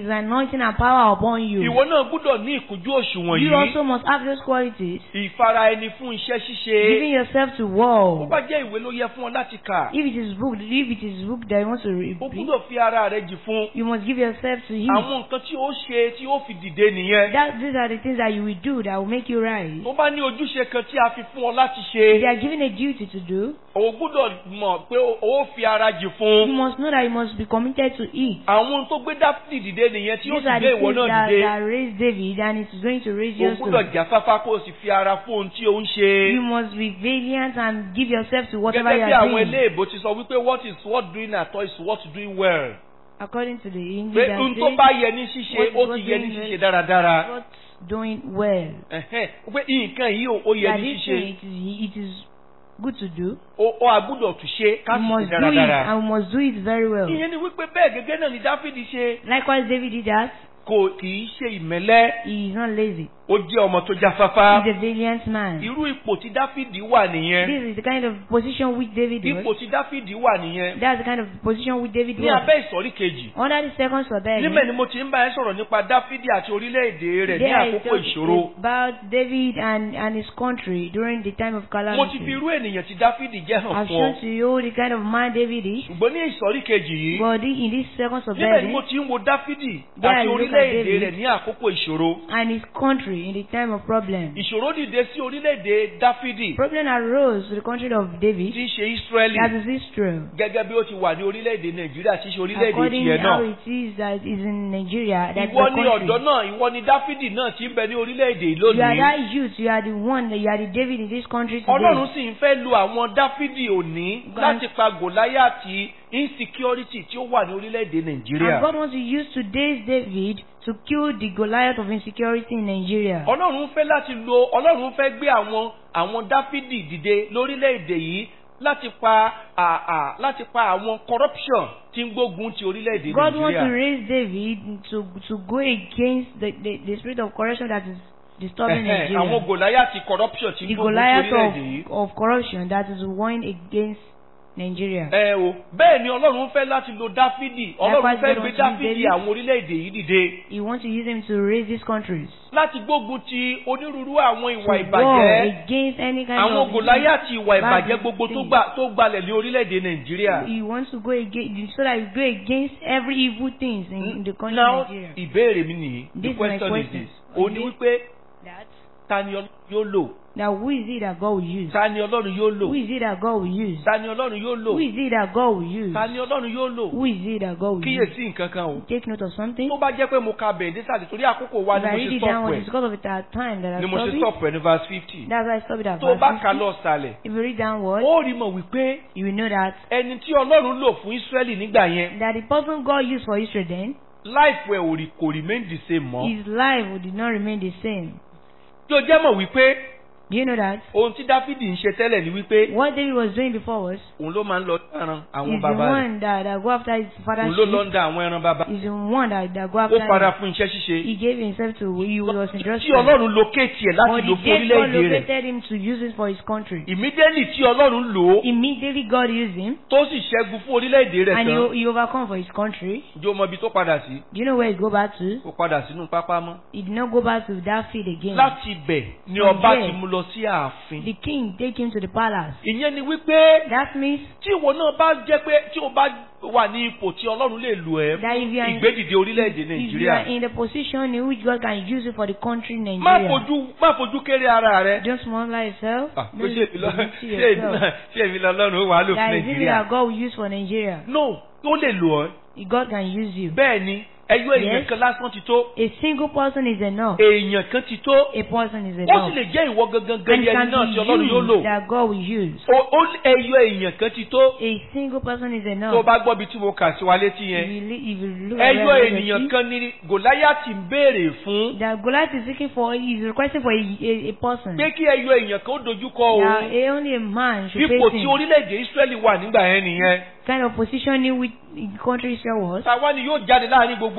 anointing and power upon you. ìwọ náà gbúdọ̀ ní ìkújú òṣùwọ̀n You yìí also must have those qualities. ìfara ẹni fún iṣẹ́ ṣíṣe Giving yourself to ó war. bá jẹ́ ìwé ló yẹ fún ọ láti kà If it is book, if it is book that you want to read, ó gbúdọ̀ fi ara rẹ jì fún you must give yourself to Him. àwọn nǹkan tí ó ṣe tí ó fi dìde nìyẹn That these are the things that you will do that will make you rise. tó bá ní ojúṣe kan tí a fi fún ọ láti They ṣe are given a duty to do. o gbúdọ̀ mọ̀ pé o ó fi ara jì You fún must know that you must be committed to it. àwọn tó gbé dáfídì dìde nìyẹn tí ó These sì are gbé the ìwọ things náà that, dìde that raised David and it is going to raise o you gbúdọ̀ also. jáfáfá kó o sì fi ara fún ohun tí o ń ṣe. You must be valiant and give yourself to whatever you gẹ́gẹ́ bí are àwọn doing. eléèbó ti sọ wípé what is worth doing at all is worth doing well. According to the pé English, ohun that tó says, bá yẹ ní ṣíṣe what is ó worth ti yẹ ní doing ṣíṣe well. dáradára. what's doing well. Ẹ̀hẹ́n, pé nǹkan yìí ó- ó yẹ That ní this ṣíṣe thing, it is, it is good to do. ó ó agbúdọ̀ tún ṣe ká You sì must ṣe do it dáradára. and we must do it very well. ìyẹn ni wípé bẹ́ẹ̀ gẹ́gẹ́ náà ni dáfídì ṣe Likewise, David did that. kò kì í ṣe ìmẹ́lẹ́ He is not lazy. ó jẹ́ ọmọ tó jáfáfá. He's a valiant man. irú ipò tí dáfídì wà nìyẹn This is the kind of position which David ipò was. tí dáfídì wà nìyẹn That's the kind of position which David ní was. abẹ́ ìsọ̀rí kejì. Under the second survey, níbẹ̀ ni mo ti ń bá ẹ sọ̀rọ̀ nípa dáfídì àti orílẹ̀-èdè rẹ̀ ní there is àkókò ìṣòro. about David and, and his country during the time of mo ti calamity. fi irú ènìyàn tí dáfídì jẹ́ hàn I've fún shown ọ. to you the kind of man David is. ṣùgbọ́n ní ìsọ̀rí kejì yìí But in this second níbẹ̀ ni survey, mo ti ń wo dáfídì There àti you look at orílẹ̀-èdè David. rẹ̀ ní àkókò ìṣòro. and his country in the time of problem. ìṣòro dìde sí orílẹ̀-èdè dáfídì Problem arose to the country of David, tí í ṣe ísírẹ́lì that is Israel. gẹ́gẹ́ bí ó ti wà ní orílẹ̀-èdè nàìjíríà tí í ṣe orílẹ̀-èdè According tiẹ̀ to how náà. it is that is in Nigeria, that's ìwọ the ni ọ̀dọ́ country. náà ìwọ ni dáfídì náà ti ń bẹ ní orílẹ̀-èdè yìí You are lónìí. that youth, you are the one, you are the David in this country ọlọ́run today. sì ń fẹ́ lo àwọn dáfídì òní God- láti pa gòláyàtì insecurity tí ó wà ní orílẹ̀-èdè nàìjíríà. And God wants to use today's David to kill the Goliath of insecurity in Nigeria. ọlọ́run fẹ́ láti lo ọlọ́run fẹ́ gbé àwọn àwọn dáfídì dìde lórílẹ̀‐èdè yìí láti pa à à láti pa àwọn corruption tí ń gbógun ti orílẹ̀‐èdè God wants to nàìjíríà. raise David to to go against the, the, the spirit of corruption that is disturbing Ẹ̀hẹ́n, Nigeria. àwọn gòláyàtì corruption tí ń the gbógun ti Goliath orílẹ̀‐èdè yìí. of, of corruption that is warring against Nigeria. ẹ o bẹ́ẹ̀ ni ọlọ́run fẹ́ láti lo dáfídì ọlọ́run Likewise, fẹ́ God gbé wants to use dáfídì David. àwọn orílẹ̀‐èdè yìí dìde He wants to use him to raise these countries. láti gbógun ti onírúurú àwọn ìwà to war ìbàjẹ́ against any kind àwọn of gòláyàtì ìwà bad ìbàjẹ́ gbogbo tó thing. gbà tó gbalẹ̀ ní orílẹ̀‐èdè nàìjíríà. He wants to go against so that you go against every evil things in, in the country now of Nigeria. ìbéèrè mi nìyí the This is my question is question. this ó ní wípé That ta ni ọlọ́run yóò lò now who is it that God will use? ta ni ọlọ́run yóò lò Who is it that God will use? ta ni ọlọ́run yóò lò Who is it that God will use? ta ni ọlọ́run yóò lò Who is it that God will use? kíyèsí nǹkan kan o Take note of something. tó bá jẹ́ pé mo ka bẹ̀rẹ̀ désàlẹ̀ torí àkókò wa If ni I mo read ṣe it down, stop it's ẹ̀ because of the time that I ni mo ṣe stop it. stop ẹ̀ ní verse fifty That's why I stop it at tó o bá verse ka 50. lọ sàlẹ̀ If you read downward, ó rí mọ̀ wípé you will know that ẹni tí ọlọ́run lò fún Ísírẹ́lì nígbà yẹn that the person God used for Israel then, life ẹ̀ ò rí kò remain the same mọ́ his life did not remain the same. tí o jẹ́ mọ̀ wípé Do you know that? ohun tí Dáfídì ń ṣe tẹ́lẹ̀ ni wípé What David was doing before was, òun ló máa ń lọ dáran àwọn he's the bàbá rẹ̀ one that, that go after his father's òun ló lọ sheep. ń da àwọn ẹran bàbá He's the one that, that go ó after fara him. fún iṣẹ́ ṣíṣe He gave himself to, he was tí entrusted. ọlọ́run locate ẹ̀ But láti the lò fún day God orílẹ̀-èdè rẹ̀ located him to use it for his country. immediately tí ọlọ́run lò ó Immediately God used him tó sì ṣẹ́gun fún orílẹ̀-èdè rẹ̀ and tán he, he overcome for his country. jó mọ ibi tó padà sí Do you know where he go back to? ó padà sínú pápá mọ́ He did not go back to that field again. láti ibẹ̀ ni From ọba there. ti mú lọ sí ààfin The king take him to the palace. ìyẹn ni wípé That means tí ìwọ náà bá jẹ́ pé tí o bá wà ní ipò tí ọlọ́run lè lò ẹ́ that if you are in, ìgbédìde orílẹ̀-èdè if you nàìjíríà are in the position in which God can use you for the country má Nigeria, fojú má fojú kéré ara rẹ don't small yourself. Ah, pé Don't ṣé èmi lọ- believe to ṣé èmi yourself. náà- ṣé èmi lọ́lọ́run ó wà á lò fún That is it nàìjíríà that God will use for Nigeria. no ó lè lò ọ́ God can use you. bẹ́ẹ̀ ni ẹyọ èèyàn Yes. kan lásán ti tó A single person is enough. èèyàn kan ti tó A person is ó enough. sì lè jẹ́ ìwọ gangan And gẹ́gẹ́ it ẹni can náà tí ọlọ́run yóò be lò used that God will use. Ó- ó ẹyọ èèyàn kan ti tó A single person is tó o enough. bá gbọ́ bí tí mo kà sí wa létí If yẹn you, li- if you look at ẹyọ where God ènìyàn is, kan ní gòláyàtì ń béèrè fún that Goliath is seeking for, is requesting for a, a, a person. pé kí ẹyọ èèyàn kan ó dojúkọ That òun a, only a man should ipò face tí him. orílẹ̀-èdè Ísírẹ́lì wà nígbà yẹn nìyẹn Kind of position in which the country Israel was. tàwa ni yóò jáde láàrin gbogbo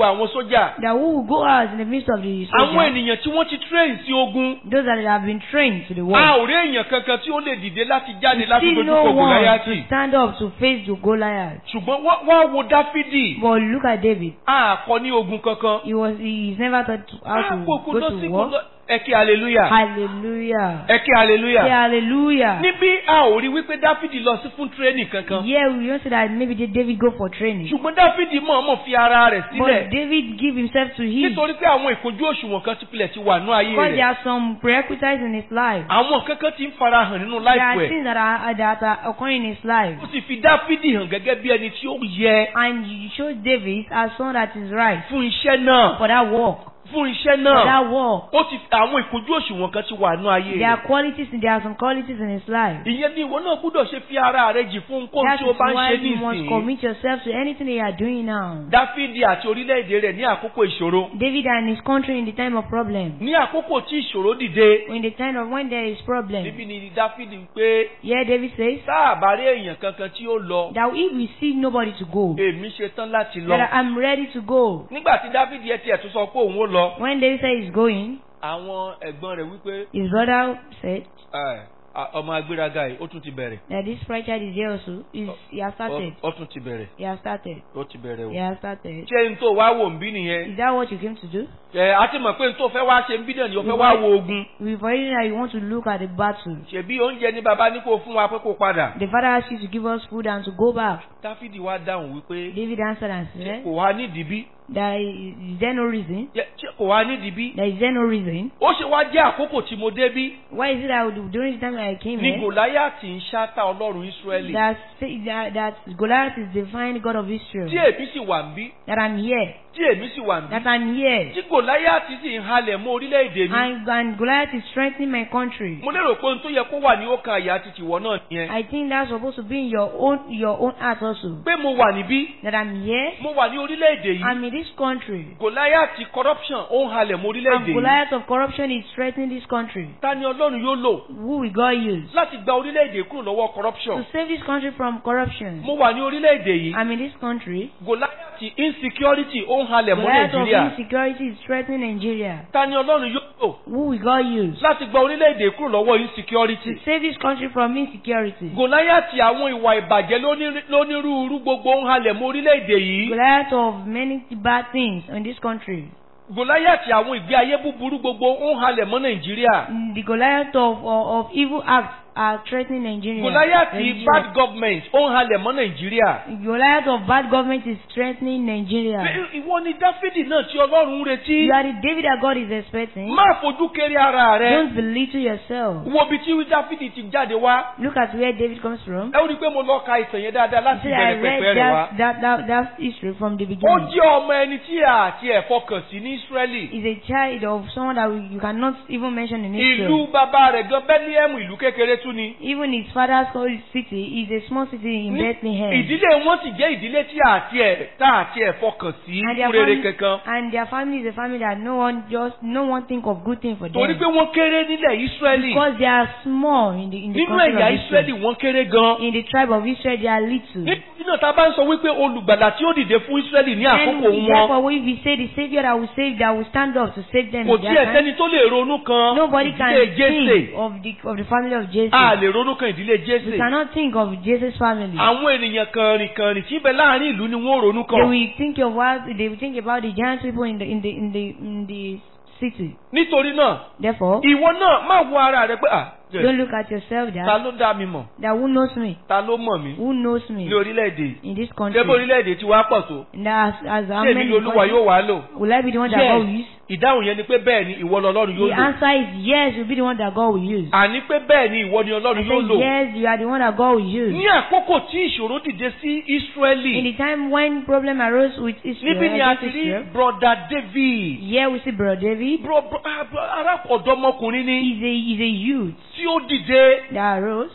gbogbo àwọn sójà that who will go out in the midst of the àwọn soldiers, ènìyàn tí wọ́n ti train sí ogun those that have been trained to the a war. ò rí èèyàn kankan tí ó lè dìde láti jáde láti See dojú no kọ one to Gòláyátì stand up to face the Goliath. ṣùgbọ́n wá- wá wo dáfídì But look at David. a kọ ní ogun kankan He was he is never taught to, how a to kò kò go lọ to sí kò war. lọ ẹ kí hallelujah Hallelujah. ẹ kí hallelujah. Say hallelujah. níbí a ò rí wípé dáfídì lọ sí fún tírénì kankan Yeah, we don't say that maybe did David go for training. ṣùgbọ́n dáfídì mọ̀ọ́mọ̀ fi ara rẹ̀ But sílẹ̀ David give himself to him. nítorí pé àwọn ìkojú òṣùwọ̀n kan ti pilẹ̀ ti wà ní ayé Because there rẹ̀ are some prerequisites in his life. àwọn kankan ti ń farahàn nínú There láìpẹ́ are ẹ̀ things that are that are occurring in his life. ó sì fi dáfídì hàn gẹ́gẹ́ bí ẹni tí ó yẹ And you show David as someone that is right fún iṣẹ́ náà for that work. fún iṣẹ́ For náà that work. ó ti àwọn ìkojú òṣùwọ̀n kan ti wà ní ayé There are rẹ̀ qualities there are some qualities in his life. ìyẹn ni ìwọ náà gbúdọ̀ ṣe fi ara rẹ̀ jì fún nǹkan That tí ó is bá ń why ṣe you must nísìnyí commit yourself to anything that you are doing now. dáfídì àti orílẹ̀-èdè rẹ̀ ní àkókò ìṣòro David and his country in the time of problem. ní àkókò tí ìṣòro dìde In the time of when there is problem. níbi ni dáfídì ń pé Yeah, David says tá a bá rí èèyàn kankan tí ó lọ that if we see nobody to go, èmi ṣe tán láti lọ. that I'm ready to go. nígbà tí dáfídì ẹ tiẹ̀ tún sọ pé òun ó lọ When David said he's going, àwọn ẹ̀gbọ́n rẹ̀ wípé his brother said "Ẹ, a- ọmọ agbéraga yìí ó tún ti bẹ̀rẹ̀ that this preacher is here also. Is he has started. Ó- ó tún ti bẹ̀rẹ̀ He has started. ó ti bẹ̀rẹ̀ He o. has started. ṣé n tó wá wò ń bí nìyẹn Is that what you came to do? ẹ a ti mọ̀ pé n tó fẹ́ wá ṣe ń bí náà ni ó fẹ́ wá wo ogun We've already know that you want to look at the battle. ṣèbí oúnjẹ ní baba ní kó fún wa pé kó padà. The father asked you to give us food and to go back. dáfídì wá dáhùn wípé David answered and said, kò wá nídìí bí There is, is there no reason? Jẹ́- ṣé kò wá nídìí bí. There is there no reason? ó ṣe wá jẹ́ àkókò tí mo dé bí Why is it that during the time I came ní here, gòláyàtì ń ṣáta ọlọ́run ísírẹ́lì that, say- that, that Goliath is the divine God of Israel? tí èmi sì wà ń bí That I'm here. tí èmi sì wà ń bí That I'm here. tí gòláyàtì sì ń halẹ̀ mọ́ orílẹ̀-èdè mi. And, and Goliath is strengthening my country. mo lérò pé ohun tó yẹ kó wà ní ọkàn àyà ti tìwọ náà nìyẹn. I think that's supposed to be in your own your own heart also. pé mo wà níbí That I'm here. mo wà ní orílẹ̀-èdè yìí I'm in this country. gòláyàtì corruption ó ń halẹ̀ mọ́ And orílẹ̀-èdè yìí. Goliath of corruption is threatening this country. ta ni ọlọ́run yóò lò Who will God use? láti gba orílẹ̀-èdè kúrò lọ́wọ́ To corruption. save this country from corruption. mo wà ní orílẹ̀-èdè yìí I'm in this country. gòláyàtì insecurity ó ń halẹ̀ mọ́ Goliath of nàìjíríà. insecurity is threatening Nigeria. ta ni ọlọ́run yóò lò Who will God use? láti gba orílẹ̀-èdè kúrò lọ́wọ́ To insecurity. save this country from insecurity. gòláyàtì àwọn ìwà ìbàjẹ́ lóní- lónírúurú gbogbo ń halẹ̀ mọ́ orílẹ̀-èdè yìí. Goliath of many bad things in this country. gòláyàtì àwọn ìgbé ayé búburú gbogbo ń halẹ̀ mọ́ nàìjíríà. The Goliath of, of, of evil acts are threatening Nigeria. gòláyàtì Nigeria. bad government ó ń halẹ̀ mọ́ nàìjíríà. Goliath of bad government is threatening Nigeria. Pé ìwọ ni dáfídì náà tí ọlọ́run ń retí. You are the David that God is expecting. má fojú kéré ara rẹ. Don't belittle yourself. wo ibi tí dáfídì ti jáde wá. Look at where David comes from. ẹ ó rí i pé mo lọ ka ìtàn yẹn dáadáa You láti see, I bẹ̀rẹ̀ read pẹ̀pẹ̀ rẹ̀ wá. that, that, that, that history from the ó beginning. jẹ́ ọmọ ẹni tí a àti ẹ̀fọ́ kàn sí ní ísírẹ́lì. He's a child of someone that we, you cannot even mention in ìlú Israel. bàbá rẹ̀ gan bẹ́líẹ̀mù ìlú kékeré tún ni. Even his father's called city is a small city in Ní- Bethlehem. ìdílé wọn sì jẹ́ ìdílé tí a àti ẹ̀ tá àti ẹ̀fọ́ kàn sí And their, fún rere family, kankan. and their family is a family that no one just no one think of good thing for torí them. pé wọ́n kéré nílẹ̀ ísírẹ́lì. Because they are small in the in the nínú country ẹ̀yà of Israel. ísírẹ́lì wọ́n kéré gan. In the tribe of Israel, they are little. nítorí náà tá a bá ń sọ wípé olùgbàlà tí ó dìde fún ísírẹ́lì ní And àkókò wọn therefore, if we say the Savior that will save, that will stand up to save them, kò in their tí ẹ̀ time, sẹ́ni tó lè ronú kan nobody can ìdílé jésè. think of the of the family of Jesus. a lè ronú kan ìdílé We jésè. cannot think of Jesus' family. àwọn ènìyàn kànrìnkànrìn tí ń bẹ láàrin ìlú ni wọ́n ronú They kan. will think of what they will think about the giant people in the in the in the in the city. nítorí náà Therefore, ìwọ náà má wo ara rẹ pé à jẹ́, don't look at yourself ta that ló dá mi mọ̀ that who knows me, ta ló mọ̀ mí who knows me ní orílẹ̀-èdè yìí. in this ṣé country. bó orílẹ̀-èdè tí wàá pọ̀ tó And as as how ṣé èmi many ni olúwa yóò wá lò. will I be the one that Yes. God will use? ìdáhùn yẹn ni pé bẹ́ẹ̀ ni ìwọ lọ́lọ́run yóò The lò. answer is yes, you'll be the one that God will use. àní pé bẹ́ẹ̀ ni ìwọ ni I ọlọ́run say yóò lò. yes, you are the one that God will use. ní àkókò tí ìṣòro dìde sí In ísírẹ́lì the time when problem arose with Israel, níbí ni a against ti rí Israel, broda david here we see brother David. bro bro ah, bro- ará ọ̀dọ́mọkùnrin ni He's a he's a youth tí ó dìde that arose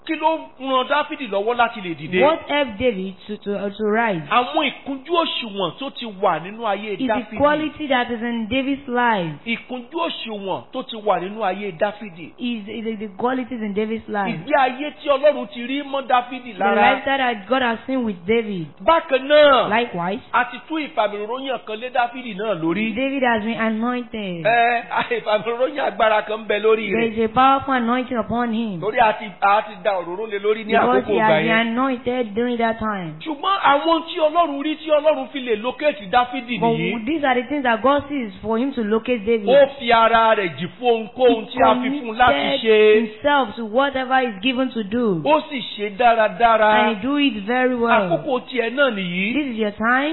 kí ló ran dáfídì lọ́wọ́ láti lè dìde. What helped David to, to, uh, to rise? àwọn ìkúnjú òṣùwọ̀n tó ti wà nínú ayé Is the dáfídì. quality that is in David's life. ìkúnjú òṣùwọ̀n tó ti wà nínú ayé dáfídì. Is, is the, the qualities in David's life. ìgbé ayé tí ọlọ́run ti rí mọ́ dáfídì The lára. lifestyle that God has seen with David. bákan náà Likewise, a ti tú ìfàmìròyìn kan lé dáfídì náà lórí. David has been anointed. ẹ ìfàmìròyìn agbára kan ń bẹ lórí There rẹ̀. is a powerful anointing upon him. torí a ti a ti da òróró lé lórí ní Because àkókò he ìgbà has been yẹn. anointed during that time. ṣùgbọ́n àwọn tí ọlọ́run rí tí ọlọ́run fi lè lókèétì dáfídì But nìyí. these are the things that God sees for him to locate David. ó fi ara rẹ̀ jì fún ohunkóhun tí a fi fún un láti committed ṣe. himself to whatever is given to do. ó sì ṣe dáradára. And he do it very well. àkókò tiẹ̀ náà nìyí. This is your time.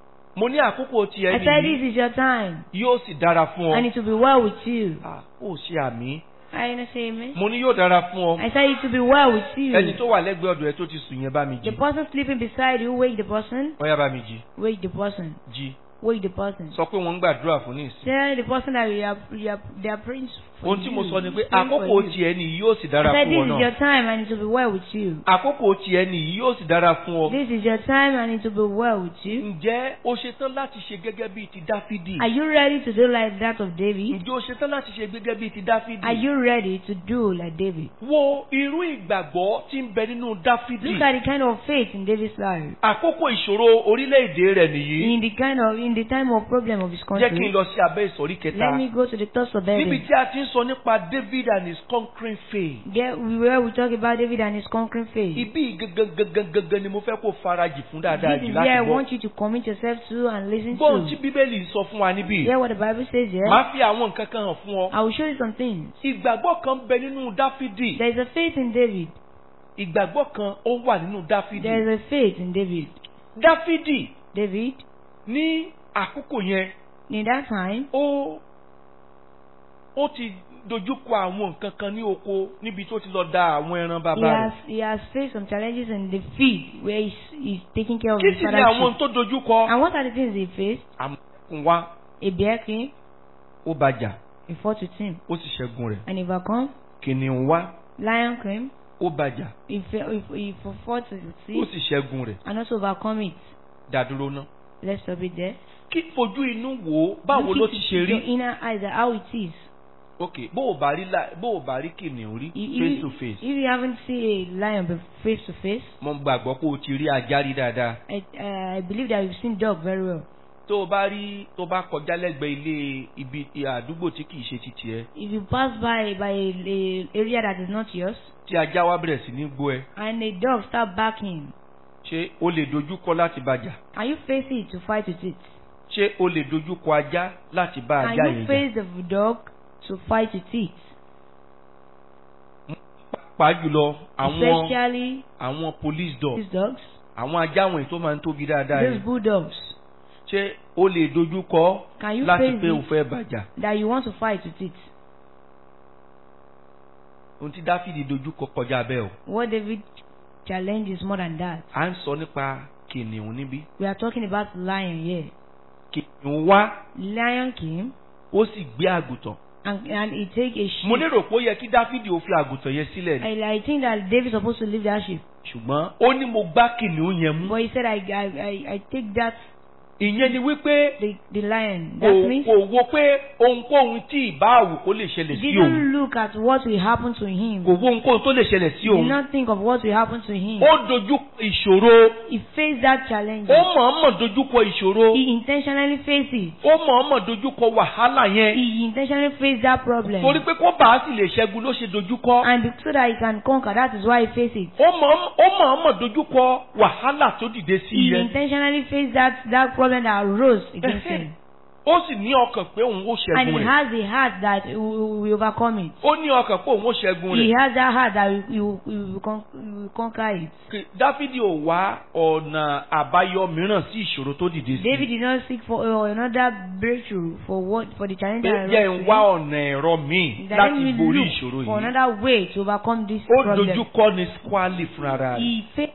mo ní àkókò tiẹ̀ I said nìyí. this is your time. yóò sì dára fún And ọ. it will be well with you. Ah, ó ṣe àmì. I know say amen. mo ní yóò dára fún ọ. I said it will be well with you. ẹni tó wà lẹ́gbẹ̀ẹ́ ọ̀dọ̀ ẹ tó ti sùn yẹn bá mi The jí. person sleeping beside you, wake the person. wọ́n yá bá mi jí. Wake the person. jí. Wake the person. sọ pé wọ́n ń gbàdúrà fún ní ìsìn. Tell the person that you are, you are, they are praying for ohun tí you. mo sọ ni pé praying for àkókò you. tiẹ̀ nìyí yóò sì dára I said fún this ọ is náà. your time and it will be well with you. àkókò tiẹ̀ nìyí yóò sì dára fún ọ. This is your time and it will be well with you. ǹjẹ́ o ṣetán láti ṣe gẹ́gẹ́ bíi ti dáfídì? Are you ready to do like that of David? ǹjẹ́ o ṣetán láti ṣe gẹ́gẹ́ bíi ti dáfídì? Are you ready to do like David? wo irú ìgbàgbọ́ tí ń bẹ nínú dáfídì. Look at the kind of faith in David's life. àkókò ìṣòro orílẹ̀-èdè rẹ̀ nìyí. In the kind of in the time of problem of his jẹ́ kí n country. lọ sí abẹ́ ìsọ̀rí kẹta. Let me go to the thoughts of níbi David. tí a ti ń sọ nípa David and his conquering faith. There, where we talk about David and his conquering faith. ibi gangan gangan gangan ni mo fẹ́ kó farajì fún dáadáa This jù is láti where I gbọ́. want you to commit yourself to and listen gbọ́n tí to. bíbélì sọ fún wa níbí. Hear what the Bible says here. máa fi àwọn nǹkan kan hàn fún ọ. I will show you some things. ìgbàgbọ́ kan bẹ nínú dáfídì. There is a faith in David. ìgbàgbọ́ kan ó wà nínú dáfídì. There is a faith in David. dáfídì David, ní àkókò yẹn in that time, ó ó ti dojúkọ àwọn nǹkan kan ní oko níbi tó ti lọ da àwọn ẹran he bàbá has rẹ̀. he has faced some challenges in the field where he's, he's taking care of kí his sì ni father's àwọn sheep. tó dojúkọ. And what are the things he faced? àmọ̀kùn wa A bear came, ó bàjà he fought with him. ó sì ṣẹ́gun rẹ̀. And he overcome. kìnìún wa Lion came, ó bàjà he, fe- he, he fought with ó it sì ṣẹ́gun rẹ̀. and also overcome it. dàdúró ná. Let's stop it there. kí fojú inú wò ó báwo Look ló it ti with ṣe Your rí. inner eyes are how it is. ok bó o bá rí la- bó o bá rí kìnìún rí If, face if, to face. if you haven't seen a lion be- face to face, mo gbàgbọ́ pé o ti rí ajá rí dáadáa. I, uh, I believe that you've seen dog very well. tó o bá rí tó o bá kọjá lẹ́gbẹ̀ẹ́ ilé ibi àdúgbò tí kìí ṣe ti tiẹ̀ If you pass by by a, a area that is not yours tí ajá wa bẹ̀rẹ̀ sí ní gbó ẹ and a dog start barking, ṣé o lè dojú kọ láti bàjà can you face it to fight with it? ṣé o lè dojú kọ ajá láti bá Can ajá you yẹn jà face the dog to fight with it? pàápàá jùlọ àwọn Especially àwọn police dog these dogs, àwọn ajá wọ̀nyí tó máa ń tóbi dáadáa those yẹn bulldogs. ṣé o lè dojú kọ Can you láti face pé o it fẹ́ bàjà that you want to fight with it? ohun tí dáfídì dojú kọ kọjá bẹ́ẹ̀ o What David challenge is more than that. à ń sọ nípa kìnìún níbí We are talking about lion here. kìnìún wá Lion came ó sì gbé àgùntàn and, and he take a mo sheep. lérò pé ó yẹ kí dáfídì ó fi àgùntàn yẹn sílẹ̀ ni I, I think that David supposed to leave that sheep. ṣùgbọ́n ó ní mo gbá kìnìún yẹn mú But he said, I, I, I, I take that, ìyẹn ni wípé the, the lion. kò That means kò wo pé ohunkóhun tí ìbá àwù kó lè ṣẹlẹ̀ he sí òun didn't look at what will happen to him. kò wo ohunkóhun tó lè ṣẹlẹ̀ sí He did òun not think of what will happen to him. ó dojú kọ ìṣòro He faced that challenge. ó mọ̀ọ́mọ̀ dojú kọ ìṣòro He intentionally faced it. ó mọ̀ọ́mọ̀ dojú kọ wàhálà yẹn He intentionally faced that problem. torí pé kó bàá sì lè ṣẹ́gun ló ṣe dojú kọ And be- so that he can conquer, that is why he faced it. ó mọ̀ọ́mọ̀ ó mọ̀ọ́mọ̀ dojú kọ wàhálà tó dìde sí He yẹn intentionally faced that, that problem that arose against him. ó sì ní ọkàn pé òun ó And ṣẹ́gun he rẹ̀ has the heart that he will will overcome it. ó ní ọkàn pé òun ó ṣẹ́gun He rẹ̀ has that heart that he will, he will, con- he will conquer it. Kì- dáfídì ò wá ọ̀nà àbáyọ mìíràn sí ìṣòro tó dìde sí David did not seek for uh, another breakthrough for what for the challenge pé that jẹ́ arose ń to wá him. ọ̀nà ẹ̀rọ míì That let láti me borí ìṣòro look for yìí another way to overcome this ó problem. dojú kọ ní squally fúnra rẹ̀ He faced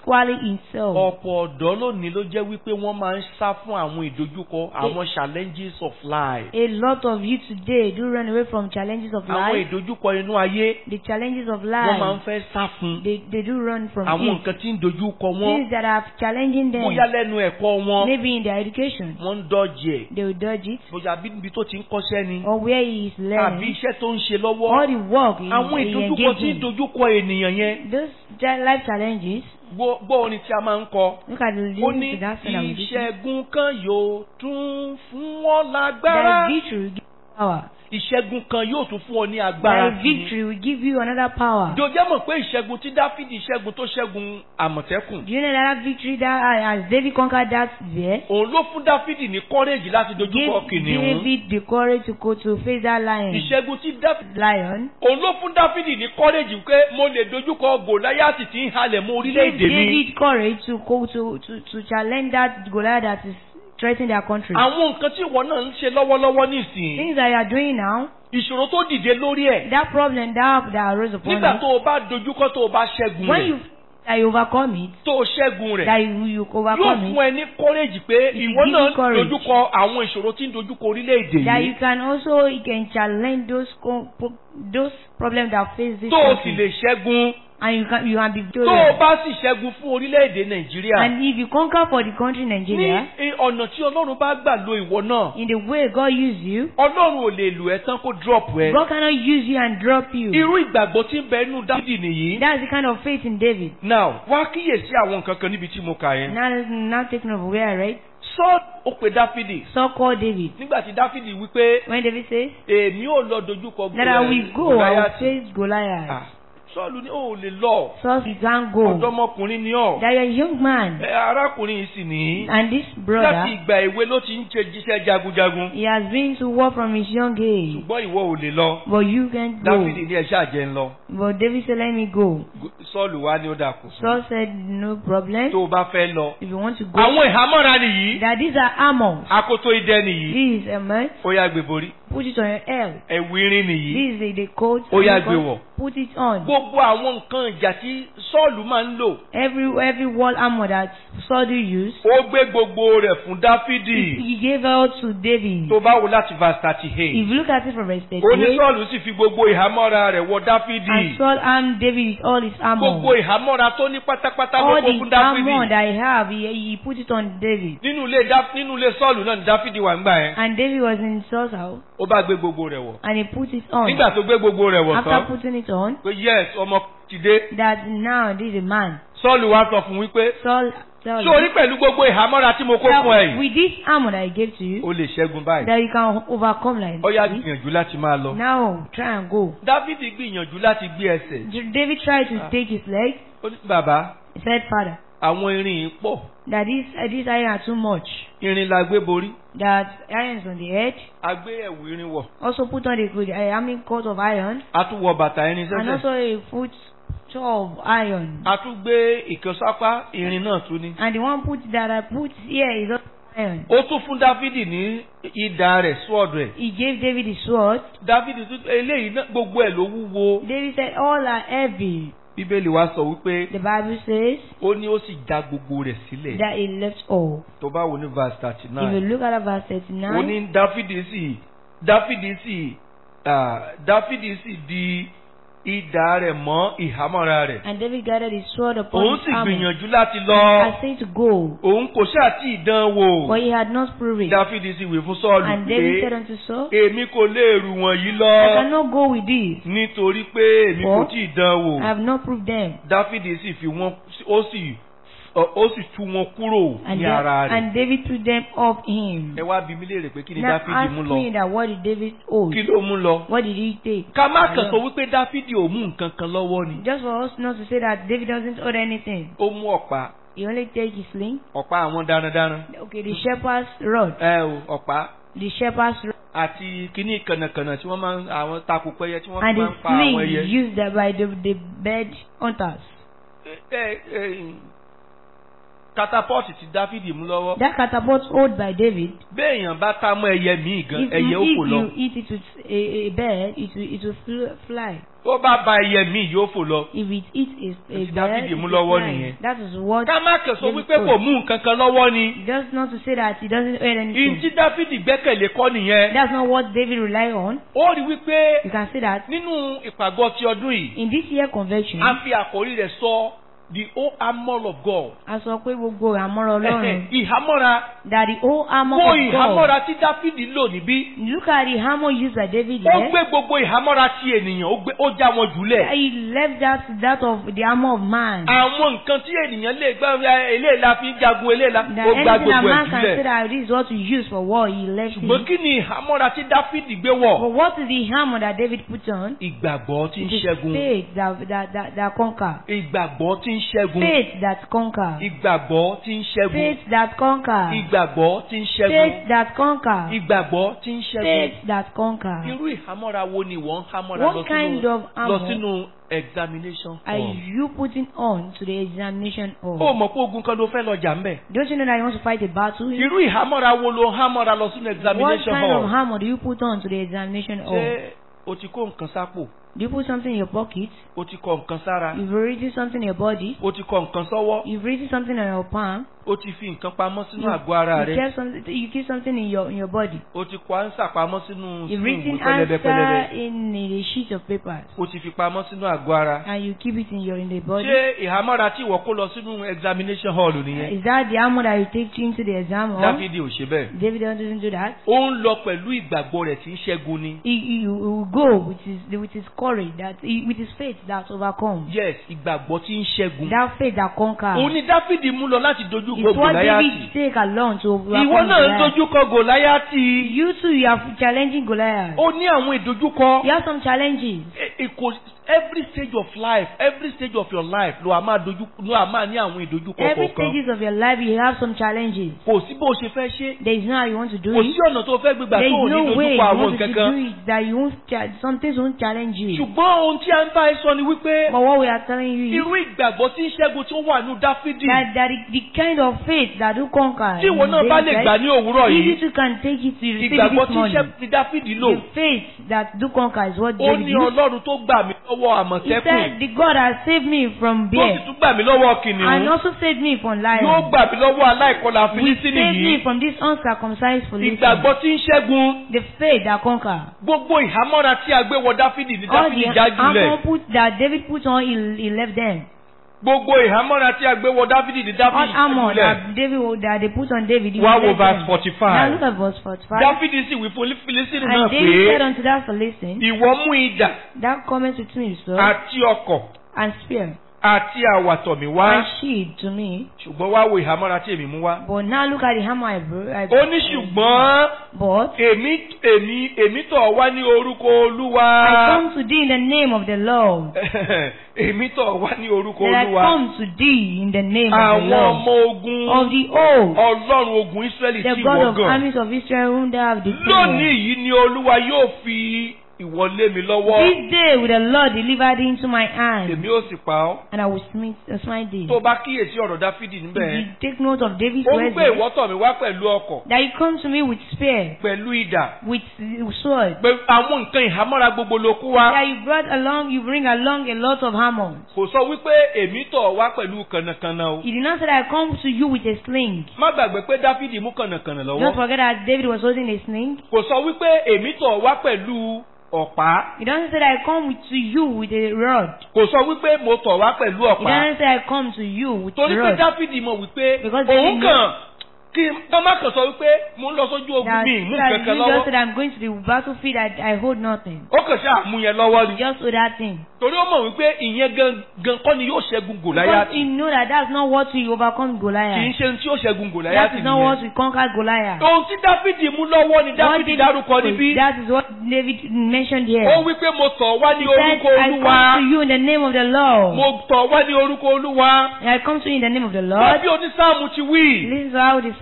squally himself. ọ̀pọ̀ ọ̀dọ́ lónìí ló jẹ́ wípé wọ́n máa ń sá fún àwọn ìdojúkọ àwọn challenges of life. A lot of you today do run away from challenges of àwọn life. ìdojúkọ inú ayé The challenges of wọ́n máa ń life, fẹ́ sá fún. they, they do run from àwọn it. nǹkan tí ń dojúkọ wọn Things that are challenging them, bóyá lẹ́nu ẹ̀kọ́ wọn maybe in their education, wọ́n ń dọ́jì ẹ̀ they will dodge it. bóyá bí níbi tó ti ń kọ́ṣẹ́ ni Or where he is tàbí learning, iṣẹ́ tó ń ṣe all lọ́wọ́ the work he, àwọn he ìdojúkọ engaged tí ń in. dojúkọ ènìyàn yẹn Those ja- life challenges, gbọ́ gbọ́ orin tí a máa ń kọ look at the ó lyrics ní to that song that we listen. ìṣẹ́gun kan yóò tún fún wọn That lágbára victory will give you power. ìṣẹ́gun kan yóò tún fún ọ ní agbára That sí i. victory will give you another power. jọjẹ́ mọ̀ pé ìṣẹ́gun tí dáfídì ṣẹ́gun tó ṣẹ́gun àmọ̀tẹ́kùn Do you know that victory that uh, as David conquered that bear, òun ló fún dáfídì ní kọ́rẹ́jì láti dojúkọ gave kìnìún David the courage to go to face that lion. ìṣẹ́gun tí dáfídì Lion. òun ló fún dáfídì ní kọ́rẹ́jì pé mo lè dojúkọ gòláyàtì tí ń halẹ̀ mọ́ Gave orílẹ̀-èdè mi David courage to go to, to, to challenge that Goliath that is threatening their country. àwọn nǹkan tí ìwọ náà ń ṣe lọ́wọ́lọ́wọ́ nísìnyí Things that you are doing now, ìṣòro tó dìde lórí ẹ̀ that problem that, that arose upon nígbà you, tó o bá dojúkọ tó o bá ṣẹ́gun when rẹ̀ you that you overcome it, tó o ṣẹ́gun rẹ̀ that you, you yóò overcome fún it, ẹ ní kọ́rẹ́jì pé It will ìwọ give náà you courage. dojúkọ àwọn ìṣòro tí ń dojúkọ orílẹ̀-èdè that you yìí can also you can challenge those co- po- those problems that face this tó o sì country, lè ṣẹ́gun and you can you can be tó o victorious. bá sì ṣẹ́gun fún orílẹ̀-èdè nàìjíríà And if you conquer for the country ní Nigeria, i- ọ̀nà tí ọlọ́run bá gbà lo ìwọ náà in the way God used you, ọlọ́run ò lè lò ẹ́ tán kó drop ẹ. God cannot use you and drop you. irú ìgbàgbọ́ tí ń bẹ inú dáfídì nìyí. That's the kind of faith in David. now wá kíyèsí àwọn nǹkan kan níbi tí mo kà yẹn. Now, now taking over where I read, sọ ó pe dáfídì Saul called David. nígbà tí dáfídì wípé When David says èmi ò lọ dojúkọ that I will go, I will Gòláyátì. face Goliath. Ah, sọ́ọ̀lù ní ò lè lọ Saul he can't go. ọ̀dọ́mọkùnrin ni ọ́ That you're a young man, ẹ, arákùnrin yìí sì ní and this láti brother, ìgbà èwe ló ti ń ṣe jíṣẹ́ jagunjagun he has been to war from his young age. ṣùgbọ́n ìwọ ò lè lọ But you can't go. dáfídì ní ẹ̀ṣẹ́ àjẹ́ ń lọ But David said, let me go. sọ́ọ̀lù wá ní ó dà kù fún Saul said, no problem. tó o bá fẹ́ lọ. If you want to go, àwọn ìhámọ́ra nìyí that these are armors. akoto idẹ nìyí This is a man. ó yá gbé borí Put it on your head. ẹ̀wù irin nìyí This is the, the coat. Ó yá and the gbé coat. wọ̀. Put it on. gbogbo àwọn nǹkan ìjà tí sọ́ọ̀lù máa ń lò Every every wall armor that Saul do use, ó gbé gbogbo rẹ̀ fún dáfídì he gave out to David. tó bá wo láti verse thirty eight If you look at it from verse ó ní 38, sọ́ọ̀lù sì fi gbogbo ìhámọ́ra rẹ̀ wọ dáfídì and Saul armed David with all his gbogbo armor. ìhámọ́ra tó ní pátápátá ló All kó fún the armor dáfídì that he have, he, he put it on David. nínú ilé Dá- nínú ilé sọ́ọ̀lù náà ni dáfídì wà ńgbà yẹn And David was in Saul's house, ó bá gbé gbogbo rẹ̀ wọ̀ and he put it on. nígbà tó gbé gbogbo rẹ̀ wọ̀ After tán putting it on, pé yes ọmọ ti dé that now this is a man. sọ́ọ̀lù wá sọ fún wípé Saul tell sórí pẹ̀lú gbogbo ìhámọ́ra tí mo kó that fún ẹ yìí with this armor that I gave to you, ó lè ṣẹ́gun báyìí that you can overcome like ó yá this. gbìyànjú láti máa lọ. Now try and go. dávidi gbìyànjú láti gbé ẹsẹ̀ David tried to take his leg. ó ní bàbá He said, Father, àwọn irin yìí pọ̀ that this uh, this iron are too much. irin la gbé borí That iron is on the head. a gbé ẹ̀wù irin wọ̀ Also put on the good uh, I mean coat of iron, a tún wọ bàtà irin and sẹ́sẹ̀ also a foot of iron. a tún gbé ìkànsápá irin náà tún ní. And the one put that I put here is also iron. ó tún fún dávidi ní idà rẹ̀ sword rẹ̀ He gave David the sword. dávidi tún eléyìí náà gbogbo ẹ̀ ló wúwo David said, All are heavy. bíbélì wa sọ wípé The Bible says ó ní ó sì já gbogbo rẹ̀ sílẹ̀ that he left all. tó bá wo ní verse thirty If you nine look at verse ó 39, ní dáfídì sì dáfídì sì ah, dáfídì sì di idà rẹ̀ mọ́ ìhámọ́ra rẹ̀ and David gathered his sword upon òun his sì armor. gbìyànjú láti lọ I say to go, òun kò ṣáà tí ì dán wò but he had not proved it. dáfídì sì wí fún sọ́ọ̀lù And David said pé unto Saul, èmi kò lè rù wọ̀nyí I lọ cannot go with this. nítorí pé èmi kò For tí ì dán wò I have not proved them. dáfídì sì fi wọn ó sì ó sì tú wọn kúrò And, ní Da- ara rẹ̀ and David took them off him. ẹ wá bi mí léèrè pé kí ni Now dáfídì ask mú lọ me that what did David hold? kí ló mú lọ What did he take? ká má kàn sọ wípé dáfídì ò mú nǹkan kan lọ́wọ́ ni Just for us not to say that David doesn't hold anything. ó mú ọ̀pá He only take his sling. ọ̀pá àwọn darandaran Okay, the shepherd's rod. ẹ o ọ̀pá The shepherd's rod. àti kíní kànnàkànnà tí wọ́n máa ń àwọn takùpẹ́yẹ tí wọ́n fi And máa the ń pa àwọn sling ẹyẹ. used by the, the bird hunters. ẹ ẹ catapult ti dáfídì mú lọ́wọ́. That catapult hold by David, béèyàn bá tá mọ́ ẹyẹ míì gan if, ẹyẹ ó if fò lọ. you eat it with a, a bird, it will, it will fl- fly. tó bá ba ẹyẹ míì yóò fò lọ. If it eats a, a Èsì bird, Dáfídì it mú will lọ́wọ́ fly. nìyẹn. That is what. ká má kẹsọ David wípé kò told. mú nǹkan kan lọ́wọ́ ni. Just not to say that he doesn't earn anything. ìntí dáfídì gbẹ́kẹ̀lé kọ́ nìyẹn. That's not what David rely on. ó rí wípé You can say that nínú ìpàgọ́ ti ọdún yìí in this year convention, a fi àkórí rẹ̀ sọ the whole armour of God. a sọ pé gbogbo àmọ́ra Ọlọ́run ìhámọ́ra that the whole armor kó of God. ìhámọ́ra tí dáfídì lò níbí. Look at the hammer used by David ó here. gbé gbogbo ìhámọ́ra ti ènìyàn ó gbé ó já wọn jùlẹ̀. He left that that of the armor of man. àwọn nǹkan tí ènìyàn lè gbá eléyìí la fi ń jagun eléyìí la That ó gbá anything that gbogbo ẹ̀ man can say jùlẹ̀. that this is what we use for war, he left ṣùgbọ́n it. kí ni ìhámọ́ra tí dáfídì gbé wọ̀? But what is the hammer that David put on? ìgbàgbọ́ tí ń It is ṣẹ́gun. faith that, that, that, that conquer. ìgbàgbọ́ tí ń ṣẹ́gun. Faith that conquer. ìgbàgbọ́ tí ń ṣẹ́gun. Faith that conquer. ìgbàgbọ́ tí ń ṣẹ́gun. Faith that conquer. ìgbàgbọ́ tí ń ṣẹ́gun. Faith that conquer. irú ìhámọ́ra wo ni wọ́n ń hámọ́ra lọ What kind sínú of lọ armor sínú examination are hall? you putting on to the examination ó hall? mọ̀ pé ogun kan ló fẹ́ lọ jà ń bẹ̀. Don't you know that you want to fight a battle? irú ìhámọ́ra wo ló ń hámọ́ra lọ sínú What examination kind of hall? hammer do you put on to the examination hall? ṣé o ti kó nǹkan sápò? Do you put something in your pocket? o ti kọ nǹkan sára? You've written something in your body? o ti kọ nǹkan sọ́wọ́? You've written something on your palm? o ti fi nǹkan pamọ́ sínú You, àgọ́ ara you, rẹ? kept something, you keep something in your in your body. o ti kọ ánsà pamọ́ sínú You've sínú written ìwé pẹlẹbẹ pẹlẹbẹ? answer in a sheet of papers o ti fi pamọ́ sínú àgọ́ ara? and you keep it in your in the body. ṣé ìhámọ́ra tí ìwọ kó lọ sínú examination hall nìyẹn? Is that the armor that you take into the exam hall? dáfídì ò ṣe bẹ́ẹ̀. David doesn't do that. ó ń lọ pẹ̀lú ìgbàgbọ́ rẹ̀ tí ń ṣẹ́gun ni. He, he, he will go with his with his courage that he, with his faith that overcomes. yes ìgbàgbọ́ tí ń ṣẹ́gun. That faith that conquers. òun ni dáfídì mú lọ láti dojú kọ It's what David gòláyàtì. take along to overcome ìwọ náà ń Goliath. dojú kọ gòláyàtì. You too, you are challenging Goliath. ó ní àwọn ìdojúkọ. You have some challenges. E- e- kò- every stage of life every stage of your life ló a máa dojú ló a máa ní àwọn ìdojúkọ Every kọ̀ọ̀kan. stages of your life, you have some challenges. kò sí bó o ṣe fẹ́ ṣe. There is no how you want to do kò it. sí ọ̀nà tó fẹ́ gbégbà There tó ò is ní no way you dojúkọ àwọn want to nǹkan do kan. it that you won't cha- some things won't challenge you. ṣùgbọ́n ohun tí a ń bá ẹ sọ ni wípé But what we are telling you is irú ìgbàgbọ́ tí ń ṣẹ́gun tí ó wà ní dáfídì that, that the, the kind of faith that do conquer. tí ìwọ in náà bá David, lè gbà ní òwúrọ̀ If yìí you too can take it to receive it ìgbàgbọ́ this tí ń morning. ṣẹ́gun tí dáfídì lò The faith that do conquer is what ó David ní used. ọlọ́run tó gbà mí lọ́wọ́ He àmọ̀tẹ́kùn said, the God has saved me from tó sì bear tún gbà mí lọ́wọ́ and kìnìún also saved me from yóò lion. gbà mí lọ́wọ́ aláìkọlà Will fílísítìnì save me yìí from this uncircumcised Philistine. ìgbàgbọ́ tí ń ṣẹ́gun The faith that conquer. gbogbo ìhámọ́ra tí a gbé wọ dáfídì ní All dáfídì the já jùlẹ̀ armor put that David put on, he, he left them. gbogbo ìhámọ́ra tí a gbé wọ dáfídì ní All dáfídì já armor jùlẹ̀ that David that they put on David. he wá wo left verse them. forty Now five look at verse 45. dáfídì sì wí fún fílísítìnì náà And David said pé unto that Philistine, ìwọ mú idà That cometh with me, sir, àti ọkọ̀ and spear, àti àwàtọ̀ mi wá and shield to me. ṣùgbọ́n wá wo ìhámọ́ra tí èmi mú wá. But now look at the hammer I brought. I ó ní ṣùgbọ́n But èmi èmi èmi tọ̀ wá ní orúkọ olúwa. I come to thee in the name of the Lord. èmi tọ̀ wá ní orúkọ That I olúwa. come to thee in the name of the àwọn Lord. ọmọ ogun Of the old, ọlọ́run ogun israẹli the tí God ìwọ of gàn. armies of Israel whom thou have lónìí defeated. yìí ni olúwa yóò fi ìwọlé mi lọ́wọ́. This day will the Lord deliver thee into my hand, èmi ó sì pa ọ́. and I will smite, uh, smite thee. tó o bá kíyèsí ọ̀rọ̀ dáfídì If níbẹ̀. you take note of David's ó ń words, gbé there, ìwọ́tọ̀ mi wá pẹ̀lú ọkọ̀ that you come to me with spear, pẹ̀lú idà. with sword, pé àwọn nǹkan ìhámọ́ra gbogbo ló kú wá. that you brought along, you bring along a lot of hammers. kò sọ wípé èmi tọ̀ wá pẹ̀lú kànnàkànnà o. He did not say that I come to you with a sling. má gbàgbé pé dáfídì mú kànnàkànnà Don't lọ́wọ́. forget that David was holding a sling. kò sọ wípé èmi tọ̀ wá pẹ̀lú ọ̀pá. He doesn't say that I come with, to you with a rod. kò sọ wípé mo tọ̀ wá pẹ̀lú He ọ̀pá. doesn't say I come to you with torí a pé rod. dáfídì mọ̀ wípé Because òun David kàn kí tọ́mà kan sọ wípé mo ń lọ sójú ogun That, mi mú that kankan you just lọ́wọ́. said I'm going to the battlefield, I, I hold nothing. ó kàn ṣáà mú yẹn lọ́wọ́ ni. Just hold that thing. torí ó mọ̀ wípé ìyẹn gan kọ́ ni yóò ṣẹ́gun Because gòláyàtì. you know that that's not what will overcome kì í Goliath. ṣe ohun tí yóò ṣẹ́gun That gòláyàtì is not what nìyẹn. will conquer Goliath. ohun tí dáfídì mú lọ́wọ́ ni What dáfídì David- dárúkọ níbí. That is what David mentioned here. ó wípé mo tọ̀ wá ní He said, orúkọ I olúwa. come to you in the name of the Lord. mo tọ̀ wá ní orúkọ olúwa. I come to you in the name of the wọ́n Lord. bí onísáàmù ti wí. This is how the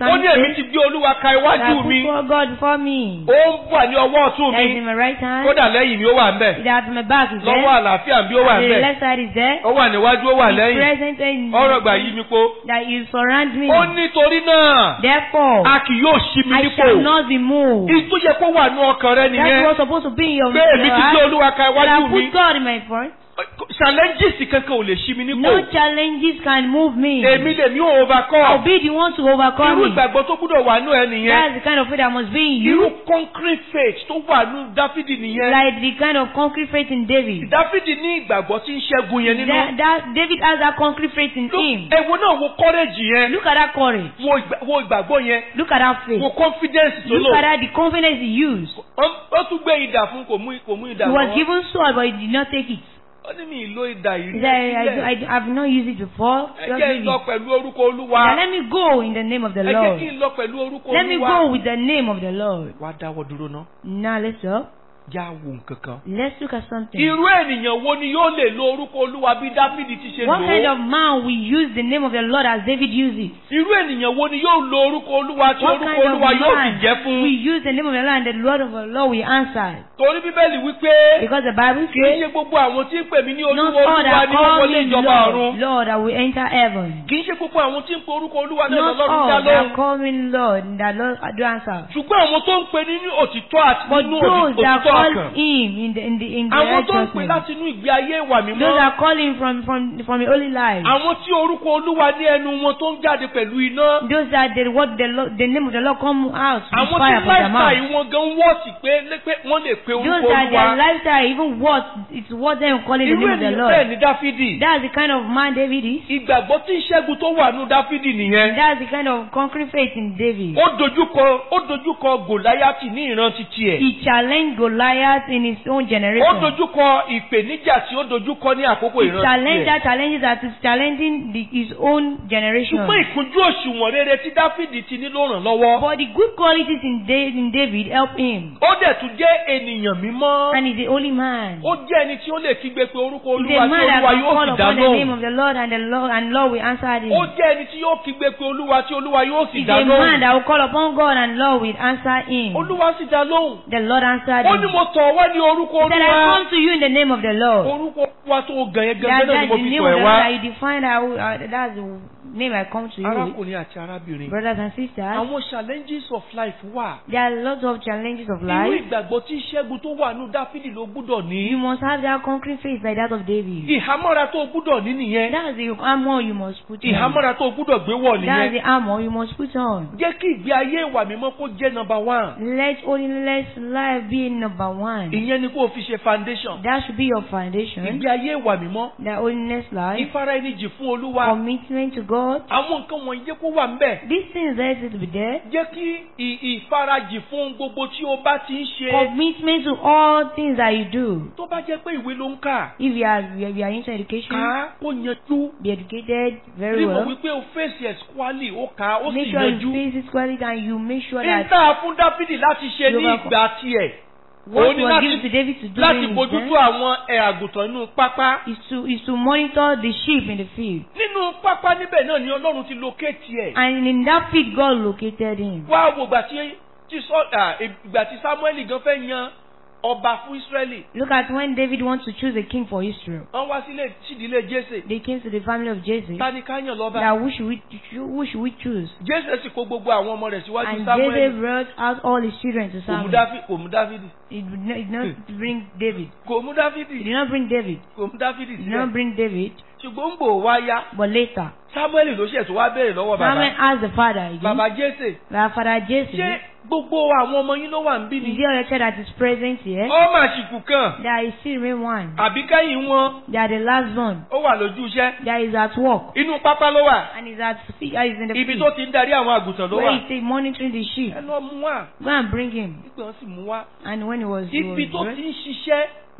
ó ní èmi says ti gbé olúwa ka that I iwájú put mi for God before me. ó ń wà ní ọwọ́ ọ̀tún That is mi in my right hand. kódà lẹ́yìn mi ó wà ń bẹ̀ That my back is lọ́wọ́ there. àlàáfíà bí ó wà ń And the bẹ̀ left side is there. ó wà níwájú ó wà He's lẹ́yìn present in ọ̀rọ̀ gbà yí mi po that you surround me. ó nítorí náà Therefore, a kì yóò ṣí mi I nípò shall not be moved. ìtú yẹ kó wà ní ọkàn rẹ That's nìyẹn what's supposed to be in your pé èmi ti gbé heart. olúwa ka That I iwájú mi put God in my front. challenges kankan ò lè ṣí mi nípò No challenges can move me. èmi lèmi ò I'll overcome be the one to irú overcome it. ìgbàgbọ́ tó gbúdọ̀ wà nù ẹ nìyẹn That's the kind of faith that must be in irú you. concrete faith tó wà nù dáfídì nìyẹn Like the kind of concrete faith in David. dáfídì ní ìgbàgbọ́ tí ń ṣẹ́gun yẹn nínú That, that David has that concrete faith in Look, him. èwo náà wo courage yẹn Look at that courage. wo ìgbà- wo ìgbàgbọ́ yẹn Look at that faith. wo confidence tó Look lò at that the confidence he used. Ó- ó tún gbé idà fún kò mú kò mú idà He was lọ́wọ́ given sword but he did not take it. ó ní mi ìlò idà yìí He said, I, I, I have not used it before. ẹ Just jẹ́ leave ń lọ it. pẹ̀lú orúkọ olúwa Now let me go in the name of the ẹ jẹ́ Lord. kí n lọ pẹ̀lú orúkọ Let me olúwa go with the name of the Lord. wá dáwọ́ dúró ná Now let's go. já wo nǹkan kan. Let's look at something. irú ènìyàn wo ni yóò lè lo orúkọ olúwa bí dáfídì ti ṣe What lò kind ó of man will use the name of the Lord as David used it? irú ènìyàn wo ni yóò lo orúkọ olúwa tí What orúkọ kind of olúwa yóò sì man jẹ́ fún will use the name of the Lord and the Lord of the Lord will answer? torí bíbélì wípé Because the Bible kì í says, ṣe gbogbo àwọn tí ń pè mí ní Not olúwa all olúwa that ni wọ́n call wọlé me ìjọba ọ̀run Lord, Lord, I will enter heaven. kì í ṣe gbogbo àwọn tí ń pe orúkọ olúwa náà Not lọ́rùn dá all that lóhùn call me Lord, that Lord I do answer. ṣùgbọ́n àwọn tó ń pe nínú òtítọ́ àti But nínú those that òtítọ́ call ọkàn him in the in the in the àwọn tó ń pè righteousness, láti inú ìgbé ayé ìwà those mímọ́ that call him from from from a holy life, àwọn tí orúkọ olúwa ní ẹnu wọn tó ń jáde pẹ̀lú iná those that the what the Lord, the name of the Lord come out with àwọn tí fire from their mouth. láìsàì wọn gan wọ́ọ̀sì pé pé wọ́n lè pe Those orúkọ that their olúwa lifestyle even worth it's worth them calling the irú name of the ènìyàn bẹ́ẹ̀ Lord. ni dáfídì That's the kind of man David is. ìgbàgbọ́ tí ìṣẹ́gun tó wà nù dáfídì nìyẹn That's the kind of concrete faith in David. ó dojúkọ ó dojúkọ gòláyàtì ní ìran titi ẹ̀ He challenged Goliath in his own ó generation. dojúkọ ìpèníjà tí ó dojúkọ ní àkókò He ìran challenged titi ẹ̀ that challenges that is challenging the, his own generation. ṣùgbọ́n ìkúnjú òṣùwọ̀n rere tí dáfídì ti ní ló ràn lọ́wọ́ But the good qualities in, Da- in David help him. ó dẹ̀ tún jẹ́ ènìyàn mímọ́ And he's a holy man. ó jẹ́ ẹni tí ó lè kígbe pé orúkọ He's olúwa a tí man that olúwa can yóò call sì dá upon the name lóhùn of the Lord and the Lord and Lord will answer him. ó jẹ́ ẹni tí yóò kígbe pé olúwa tí olúwa yóò sì He's dá a man lóhùn that will call upon God and Lord will answer him. olúwa sì dá lóhùn The Lord answered ó him. ní mo tọ̀ wá ní orúkọ He said, I olúwa come to you in the name of the Lord. orúkọ olúwa tó gàn yẹn That, gangan náà ni that's mo the fi name tọ̀ of ẹ̀ the wá Lord that you define that, uh, that's the name I come to you with. arákùnrin àti arábìnrin Brothers and sisters, àwọn challenges of life wà there are lots of challenges of irú life. ìgbàgbọ́ tí ìṣẹ́gun tó wà nù dáfídì ló gbúdọ̀ You ní must have that concrete faith like that of David. ìhámọ́ra tó gbúdọ̀ ní nìyẹn That's the armor you must put on. ìhámọ́ra tó gbúdọ̀ gbé wọ̀ That's nìyẹn the armor you must put on. jẹ́ kí ìgbé ayé ìwà mímọ́ kó jẹ́ number one Let holiness life be number one. ìyẹn ni kó o fi ṣe foundation That should be your foundation. ìgbé ayé ìwà mímọ́ That holiness life, ìfara ẹni jì fún olúwa commitment to God. àwọn nǹkan wọ̀nyí jẹ́ kó wà ń bẹ̀ These things let it be there. jẹ́ kí ì- ìfarajì fún gbogbo tí o bá ti ń ṣe Commitment to all things that you do. tó bá jẹ́ pé ìwé ló ń kà If you are, you are into education, kà á kó yanjú be educated very rí mọ̀ well. wípé o fèsì ẹ̀ squally ó kà á ó Make sì sure you yanjú face it squarely and you make sure that nígbà fún dáfídì láti ṣe ní Yorùbá ìgbà tiẹ̀ what òun ni was láti given to David to do láti in his bójútó time àwọn ẹ̀ àgùntàn inú pápá is to is to monitor the sheep in the field. nínú pápá níbẹ̀ náà ni ọlọ́run ti locate ẹ̀ And in that field, God located him. wá wo ìgbà tí tí sọ à, ìgbà tí samuel gan fẹ́ yan ọba fún israẹli Look at when David wants to choose a king for Israel. wọ́n wá sílé sídìílé jésè They came to the family of Jesse. tani ká yàn lọ́ba That who should we who should we choose? jésè sì kó gbogbo àwọn ọmọ rẹ̀ síwájú And samuel Jesse brought out all his children to kò mú Samuel. Dáfí- kò mú dáfídì He did not, he did not bring David. kò mú He dáfídì did not bring David. kò mú dáfídì He did not sílẹ̀ bring David. ṣùgbọ́n ń bò wá yá But later, samuel ló ṣẹ̀ tó wá béèrè lọ́wọ́ Samuel bàbá asked the father again. bàbá jésè That father ṣé Jesse, gbogbo àwọn ọmọ yín ló wà ń bí is ni there a child that is present here? ó mà ṣìkù kan There is still remain one. àbí kẹ́yìn wọn They are the last one. ó wà lójú iṣẹ́ That is at work. inú pápá ló wà And is at fe- uh, is in the ibi field. tó ti ń darí àwọn àgùntàn ló Where wà he is monitoring the sheep. ẹ lọ mú wá Go and bring him. nígbà wọn sì mú wá And when he was, he ibi was tó dressed, ti ń ṣiṣẹ́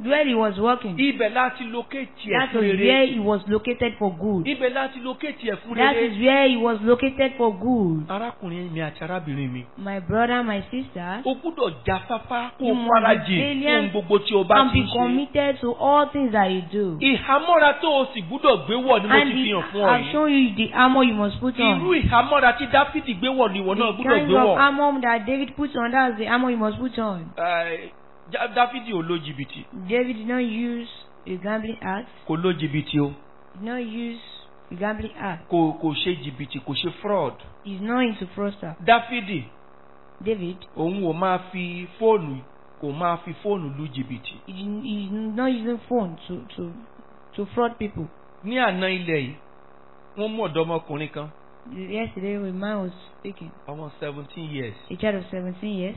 where he was working. ibẹ̀ láti locate ẹ̀ That fún was rere where he was located for good. ibẹ̀ láti locate ẹ̀ fún That rere is where he was located for good. arákùnrin mi àti arábìnrin mi My brother, my sister, o gbúdọ̀ jáfáfá kó You o must farajìn be fún valiant gbogbo tí o bá and ti be ń ṣe committed to all things that you do. ìhámọ́ra tó o sì gbúdọ̀ gbé wọ̀ ni mo And ti fi the, hàn fún ọ I've yìí shown you the armor you must put irú on. ìhámọ́ra tí dáfídì gbé wọ̀ ni ìwọ náà The gbúdọ̀ kind gbé of wọ̀ armor that David put on, that's the armor you must put on. Eh, Já- dáfídì ò lo jìbìtì David did not use a gambling act. kò lo jìbìtì o Did not use a gambling act. kò kò ṣe jìbìtì kò ṣe fraud He's not into fraudster. dáfídì David, òun ò máa fi fóònù kò máa fi fóònù lu jìbìtì he, didn't- he's not using phone to to to fraud people. ní àná ilẹ̀ yìí wọ́n mú ọ̀dọ́mọkùnrin kan Yesterday, a man was speaking. ọmọ seventeen years A child of 17 years.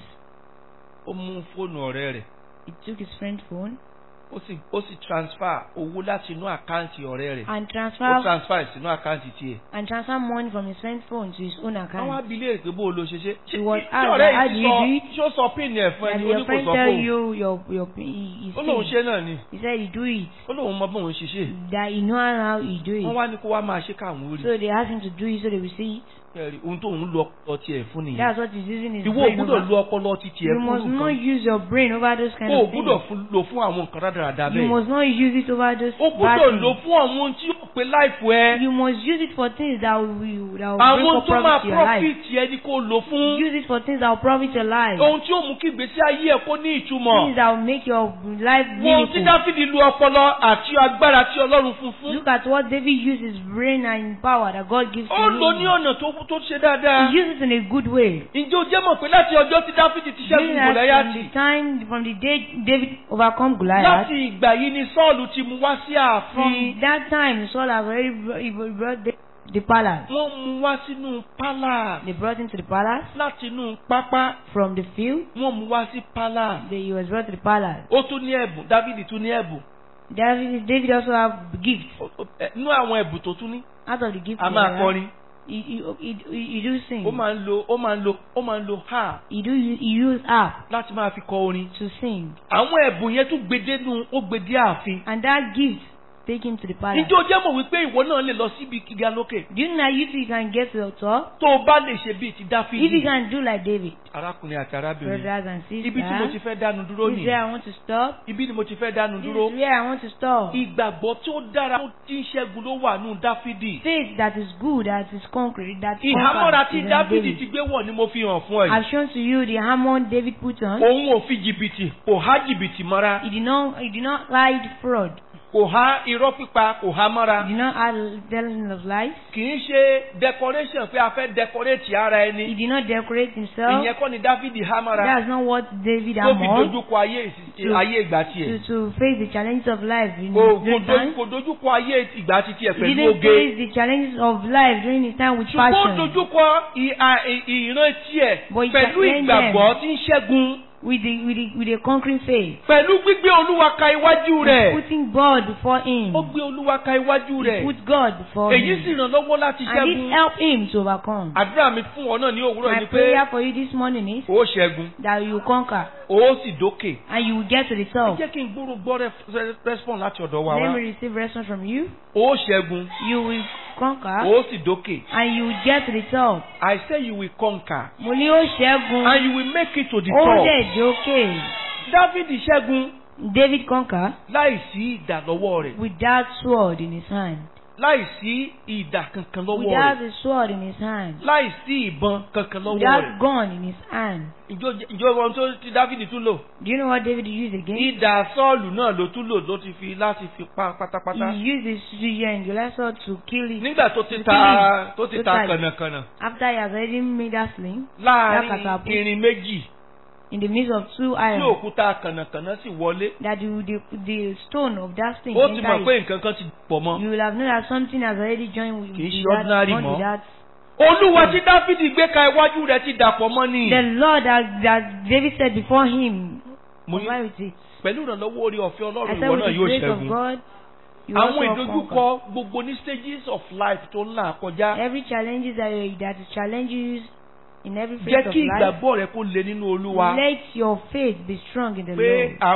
ó mú fóònù ọ̀rẹ́ rẹ̀ He took his friend's phone ó sì ó sì transfer owó láti inú àkáǹtì ọ̀rẹ́ rẹ̀ and ó transfer transfer sínú àkáǹtì tiẹ̀. and transfer money from his friend's phone to his own àwọn account. abilé èpè bó o lo ṣe ṣe. He was ṣé asked, ọ̀rẹ́ how yìí do ti you sọ do it? ṣé ó sọ pin ẹ̀ fún And ẹni ó your ní kò friend sọ tell fóun. you your your he, his ó lóun thing. ṣe náà ni He said he do it. ó lóun mọ bóun ṣe ṣe. That he know how he do wọ́n it. wá ní kó wá máa ṣe káwọn orí. So they asked him to do it so they will see it. ẹ̀rí ohun tóun lo ọpọlọ tiẹ̀ fún nìyẹn. That's what he's using his ìwọ ò brain gbúdọ̀ over. lo ọpọlọ ti tiẹ̀ You fún must not nǹkan. use your brain over those kind o ò of gbúdọ̀ things. fún- lò fún àwọn nǹkan rádaràda You bẹ́ẹ̀. must not use it over those o bad gbúdọ̀ lò things. fún àwọn ohun tí yóò pe láìfù ẹ. You must use it for things that will that will àwọn bring ohun for tó máa profit to your life. profit ẹ ni kó lò fún. Use it for things that will profit your life. ohun tí ó mú kí ìgbésí ayé ẹ kó ní ìtumọ̀. Things that will make your life Wọ́n tí meaningful. Dáfídì lu ọpọlọ àti agbára tí Ọlọ́run fún fún. Look at what David used his brain and power that God gives to Ó lò ní him. ọ̀nà tó tó ṣe dáadáa. He used it in a good way. Ǹjẹ́ o jẹ́ mọ̀ pé láti ọjọ́ tí Dáfídì ti ṣẹ́gun Meaning that from the Gòláyátì? time, from the day David overcome Goliath, Láti ìgbà yìí ni Sọ́ọ̀lù ti mú wá sí ààfin. from that time Saul has already brought, he brought the, the palace. Wọ́n mú wá sínú pálá. They brought him to the palace Láti inú pápá. from the field. Wọ́n mú wá sí pálá. They, he was brought to the palace. Ó tún ní ẹ̀bùn. Dáfídì tún ní ẹ̀bùn. David, David also have gifts. Ó- ó- ẹ̀, Nú àwọn ẹ̀bùn tó tún ní. Out of the gifts, A he máa has, kọrin. he, he, he, he, he do sing. Ó máa ń lo ó máa ń lo ó máa ń lo ha He do he use app láti máa fi kọ orin. to sing. Àwọn ẹ̀bùn yẹn tún gbedenu ó gbedé ààfin. And that gift take him to the palace. Ǹjẹ́ o jẹ́ mọ̀ wípé ìwọ náà lè lọ síbi gíga lókè? Do you know you too you can get to the top? Tó o bá lè ṣe bíi ti If you Dáfídì. can do like David, Arákùnrin àti arábìnrin. brothers and Ibi tí mo ti sisters, fẹ́ dánu dúró this is nì. where I want to stop. Ibi ni mo ti fẹ́ dánu This dúró. is where I want to stop. Ìgbàgbọ́ tó dára tó ti ń ṣẹ́gun ló wà nù Dáfídì. Faith that is good, that is concrete, that Ìhámọ́ra conquers tí is in Dáfídì David. ti gbé wọ̀ ni mo fi hàn fún ẹ. I've shown to you the hammer David put on. Òun ò fi jìbìtì, kò há jìbìtì mọ́ra. He did not, he did not hide fraud. Kò há irọ́ pípa, kò há mọ́ra. He did not hide telling of lies. Kì í ṣe decoration pé a fẹ́ decorate ara He ẹni. did not decorate himself. Ìyẹn kọ́ ni Dáfídì há mọ́ra. That's not what David Tó fi hammered dojúkọ ayé ìsì- To- ayé ìgbà to, tiẹ̀. to face the challenges of life in Kò his kò great dojú- time. kò dojúkọ ayé ìgbà titi ẹ̀ He pẹ̀lú didn't oge. face the challenges of life during his time with Ṣùgbọ́n ó passion. dojúkọ ì- à- ì- ìran tiẹ̀ But he pẹ̀lú challenged ìgbàgbọ́ tí ń ṣẹ́gun. With the, with the, with a conquering faith. Pẹ̀lú gbígbé Olúwa ka iwájú rẹ̀. Putting God before him. Ó gbé Olúwa ka iwájú He rẹ̀. put God before Èyí sì him. ràn lọ́wọ́ láti And it ṣẹ́gun. helped him to overcome. Àdúrà mi fún ọ náà ní òwúrọ̀ My ni pé prayer for you this morning is ó ṣẹ́gun, that you conquer ó sì dókè. and you will get to the Ẹ top. jẹ́ kí n gbúrò gbọ́ ref- response láti ọ̀dọ̀ wa Let wá. me receive response from you. Ó ṣẹ́gun, You will conquer ó sì dókè. and you will get to the top. I say you will conquer Mo ní ó ṣẹ́gun. and you will make it to the Ó top. dẹ̀ jókè. Dáfídì ṣẹ́gun David conquer láìsí ìdà lọ́wọ́ rẹ̀. without sword in his hand. Láìsí ìdà kankan lọ́wọ́ Without rẹ̀. a sword in his hand. Láìsí ìbọn kankan lọ́wọ́ Without rẹ̀. gun in his hand. Ìjọ ìjọ ohun tó ti Dáfídì tún lò. Do you know what David used again? Ìdà Sọ́ọ̀lù náà ló tún lò ló ti fi láti fi pa pátápátá. He used his Syrian and Goliath sword to kill it. Nígbà tó ti ta tó ti ta kànàkànà After he has already made that sling láàárín Lákàtà- irin méjì in the midst of two tí iron, òkúta kànàkànà sì wọlé. that the, the, the stone of that sling Ó ti mọ̀ enter pé it, nǹkan kan ti pọ̀ mọ́. you will have known that something has already joined with, Kì í with ṣe that, ordinary bond mọ́. with that. Olúwa tí Dáfídì gbé ka iwájú rẹ̀ ti dàpọ̀ mọ́ ni. The Lord that, that David said before him, Mo ní comply with it. pẹ̀lú ìrànlọ́wọ́ orí ọ̀fẹ́ I Ọlọ́run said ìwọ with náà the yóò grace of ṣẹ́gun. God, you Àwọn also ìdojúkọ conquer. gbogbo ní stages of life tó ń là kọjá. Every challenges that, that is challenges in every Jẹ́ phase of kí life, ìgbàgbọ́ rẹ kó le nínú Olúwa. let your faith be strong in the Pé Lord. a kò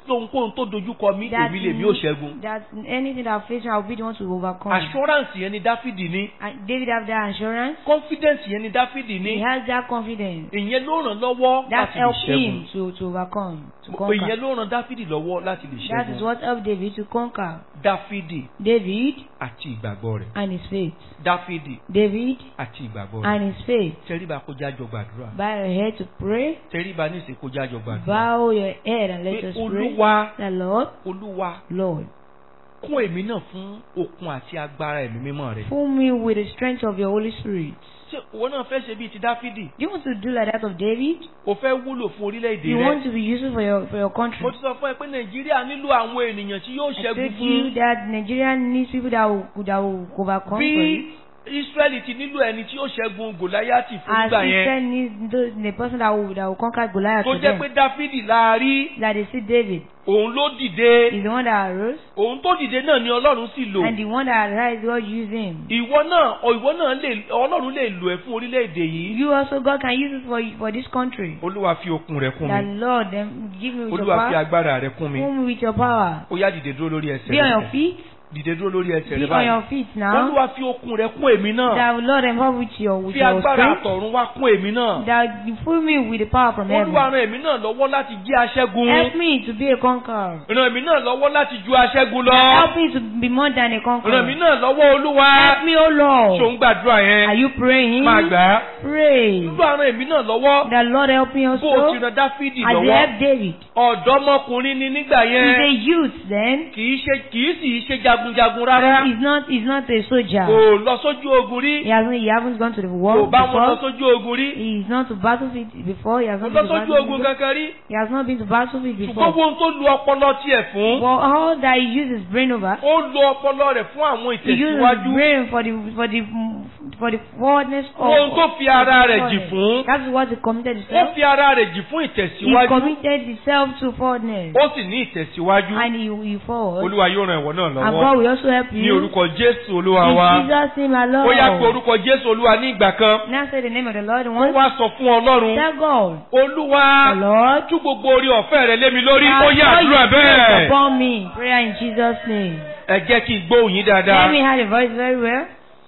ohunkóhun tó dojúkọ mi That èmi lèmi ò ṣẹ́gun. that anything that I face, I'll be the one to overcome. assurance yẹn ni dáfídì ní And David have that assurance. confidence yẹn ni dáfídì He ní has that confidence. ìyẹn ló ràn lọ́wọ́ That láti lè helped ṣẹ́gun. him to, to overcome, to ìyẹn conquer. ló ràn dáfídì lọ́wọ́ láti lè That is ṣẹ́gun. what helped David to conquer. dáfídì David àti ìgbàgbọ́ rẹ̀. and his faith. dáfídì David àti ìgbàgbọ́ rẹ̀. and his faith. tẹríba kó jájọ gbàdúrà. Bow your head to pray. tẹríba ní ìsìn kó jájọ gbàdúrà. Bow your head and let pé us pray. olúwa The Lord, olúwa Lord, kún èmi náà fún okun àti agbára ẹ̀mí mímọ́ rẹ̀. fill me with the strength of your Holy Spirit. ṣé ìwọ náà fẹ́ ṣe bíi ti dáfídì? Do you want to do like that of David? o fẹ́ wúlò fún orílẹ̀-èdè You rẹ. want to be useful for your for your country. mo ti sọ fún ẹ pé nàìjíríà nílò àwọn ènìyàn tí yóò I ṣẹ́gun told you fún. that Nigeria needs people that will that will overcome for bí it. israẹli ti nílò ẹni tí yóò ṣẹ́gun gòláyàtì fún As ìgbà yẹn. Israel needs those, the person that will that will conquer Goliath tó for jẹ́ them. pé dáfídì láàrí That they see David òun ló dìde is the one that arose, òun tó dìde náà ni ọlọ́run sì lò. and the one that arise God use him. ìwọ náà ọ ìwọ náà lè ọlọ́run lè lò ẹ́ fún orílẹ̀-èdè yìí. You also God can use it for for this country. olúwa fi okun rẹ kún That mi Lord then give me with your olúwa fi power. agbára rẹ kún mi Fill me with your power. ó yá dìde dúró lórí ẹsẹ̀ Be on your rẹ feet. dìde dúró lórí ẹsẹ̀ Be rẹ on your báyìí feet now. olúwa fi okun rẹ kún èmi náà That Lord empower with your with fi your agbára strength. àtọ̀run wá kún èmi náà That you fill me with the power from heaven. olúwa ran èmi náà lọ́wọ́ láti jẹ́ aṣẹ́gun Help me to be a conqueror. ràn èmi náà lọ́wọ́ láti ju aṣẹ́gun lọ Help me to be more than a ràn èmi conqueror. náà lọ́wọ́ olúwa Help me, O ṣò Lord. ń gbàdúrà Are yẹn you praying? máa gbà á Pray. olúwa ran èmi náà lọ́wọ́ That Lord help me bó o ti also. ran dáfídì As you lọ́wọ́ help David. ọ̀dọ́mọkùnrin ni nígbà He's yẹn a youth then. kì í ṣe kì í sì í ṣe jagunjagun rárá He's not he's not a soldier. kò lọ sójú ogun rí He hasn't he hasn't gone to the kò war bá wọn lọ before. sójú ogun rí He's not to battlefield before. He has kò not lọ been to sójú ogun battlefield. kankan rí He has not been to battlefield ṣùgbọ́n before. ohun tó lu ọpọlọ tiẹ̀ fún But all that he uses brain over, ó lo ọpọlọ rẹ̀ fún àwọn he uses ìtẹ̀síwájú brain for the for the for the forwardness of. ohun tó fi ara rẹ̀ jì forwardness. fún That's what he committed ó himself. fi ara rẹ̀ jì fún He ìtẹ̀síwájú committed himself to forwardness. ó sì ní ìtẹ̀síwájú And he he forward. olúwa yóò ran ìwọ náà And lọ́wọ́ God will also help ní you. orúkọ jésù olúwa In wa Jesus' name alone. ó yá pé orúkọ jésù olúwa ní ìgbà kan Now say the name of the Lord ó once. wá sọ fún ọlọ́run Tell God. olúwa The Lord. tú gbogbo orí ọ̀fẹ́ rẹ lé mi lórí ó yá Pour àdúrà your grace bẹ́ẹ̀ upon me. Prayer in Jesus' name. ẹ jẹ́ kí n gbóhùn yín Let dáadáa me hear the voice very well.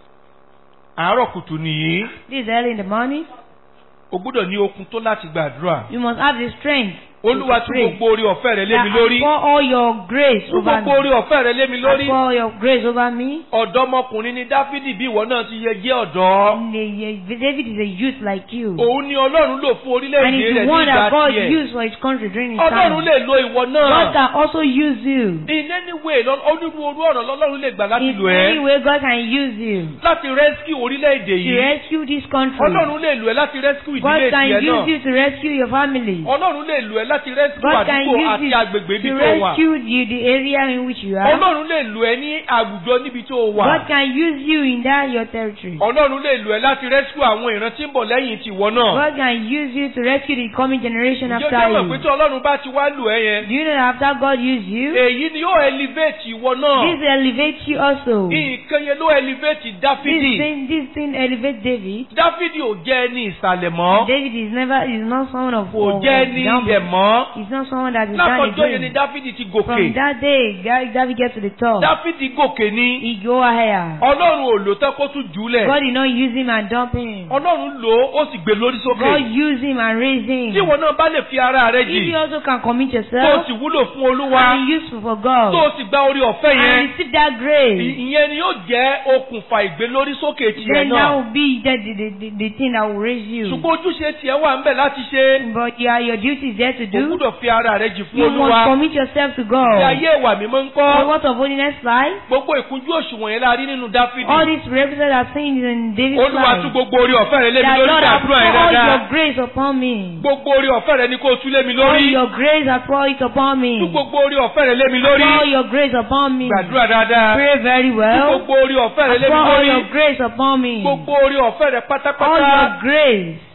àárọ̀ kùtù nìyí This is early in the morning. o gbọ́dọ̀ ní okun tó láti gbàdúrà You must have the strength. olúwa to tú pray. gbogbo orí ọ̀fẹ́ rẹ lé mi That lórí I pour all your grace tú over gbogbo orí me. ọ̀fẹ́ rẹ lé mi I lórí pour your grace over me. ọ̀dọ́mọkùnrin ni dáfídì bí ìwọ náà ti yẹ jẹ́ ọ̀dọ́ And the- the- David is a youth like you. òun ni ọlọ́run lò fún And orílẹ̀-èdè he's rẹ̀ the ní one ìgbà that God tiẹ̀ used for his country during his ọlọ́run time. lè lo ìwọ God náà can also use you. in any way lọ- onírúurú ọ̀nà lọ́lọ́run lè gbà láti In lò any ẹ́ way, God can use you láti rescue orílẹ̀-èdè to yìí rescue this country. ọlọ́run lè lò ẹ́ láti rescue God ìdílé can tiẹ̀ use náà you to rescue your family. ọlọ́run lè lò ẹ́ láti rescue God can àdúgbò use àti you agbègbè ibi to tó wà rescue you, the area in which you are. ọlọ́run lè lò ẹ́ ní àwùjọ níbi tó wà God can use you in that your territory. ọlọ́run lè lò ẹ́ láti rescue àwọn ìran tí ń bọ̀ lẹ́yìn tiwọ náà God can use you to rescue the coming generation ǹjẹ́ after jẹ́ mọ̀ pé you. tí ọlọ́run bá ti wá lò ẹ́ yẹn Do you know that after God used you, èyí ni yóò elevate ìwọ náà this elevates you also. nǹkan yẹn ló elevate This dáfídì thing, this thing elevates David. dáfídì ò jẹ́ ẹni ìsàlẹ̀ mọ́ David is never is not someone of kò of- jẹ́ of ẹni down- ilẹ̀ mọ́ He's not someone that is down lákọjọ́ yẹn ni again. dáfídì ti gòkè From that day, Ga- David gets to the top. dáfídì gòkè ni He go higher. ọlọ́run ò lò tán kó tún jùlẹ̀ God did not use him and dump him. ọlọ́run lò ó ó sì gbé lórí God sókè used him and raised him. tí ìwọ náà bá lè fi ara rẹ If jì you also can commit tó o yourself sì wúlò fún olúwa and be useful for tó o God sì gba orí ọ̀fẹ́ yẹn and receive that grace, ì- ìyẹn ni yóò jẹ́ okùnfà ìgbélórí sókè tiẹ̀ then that náà will be the, the, the, the, the thing that will raise you. ṣùgbọ́n ojúṣe tiẹ̀ wà ń bẹ̀ láti ṣe But yeah, your duty is there to o do. gbúdọ̀ fi ara rẹ jì fún You must olúwa commit yourself to ti God. ayé ìwà mímọ́ ń So kọ́ what of holiness life? gbogbo ìkúnjú òṣùwọ̀n yẹn la rí nínú dáfídì All these represent are things in David's olúwa tú life. gbogbo orí ọ̀fẹ́ rẹ lé mi That lórí Lord has àdúrà yẹn poured dáadáa your grace upon me. gbogbo orí ọ̀fẹ́ rẹ ni kó o tú lé mi All lórí your grace has poured it upon me. tú gbogbo orí ọ̀fẹ́ rẹ lé mi lórí Pour your grace upon me. gbàdúrà dáadáa Pray very tú well. gbogbo orí ọ̀fẹ́ rẹ lé mi Pour all lórí your grace upon me. gbogbo orí ọ̀fẹ́ rẹ All pátápátá your grace.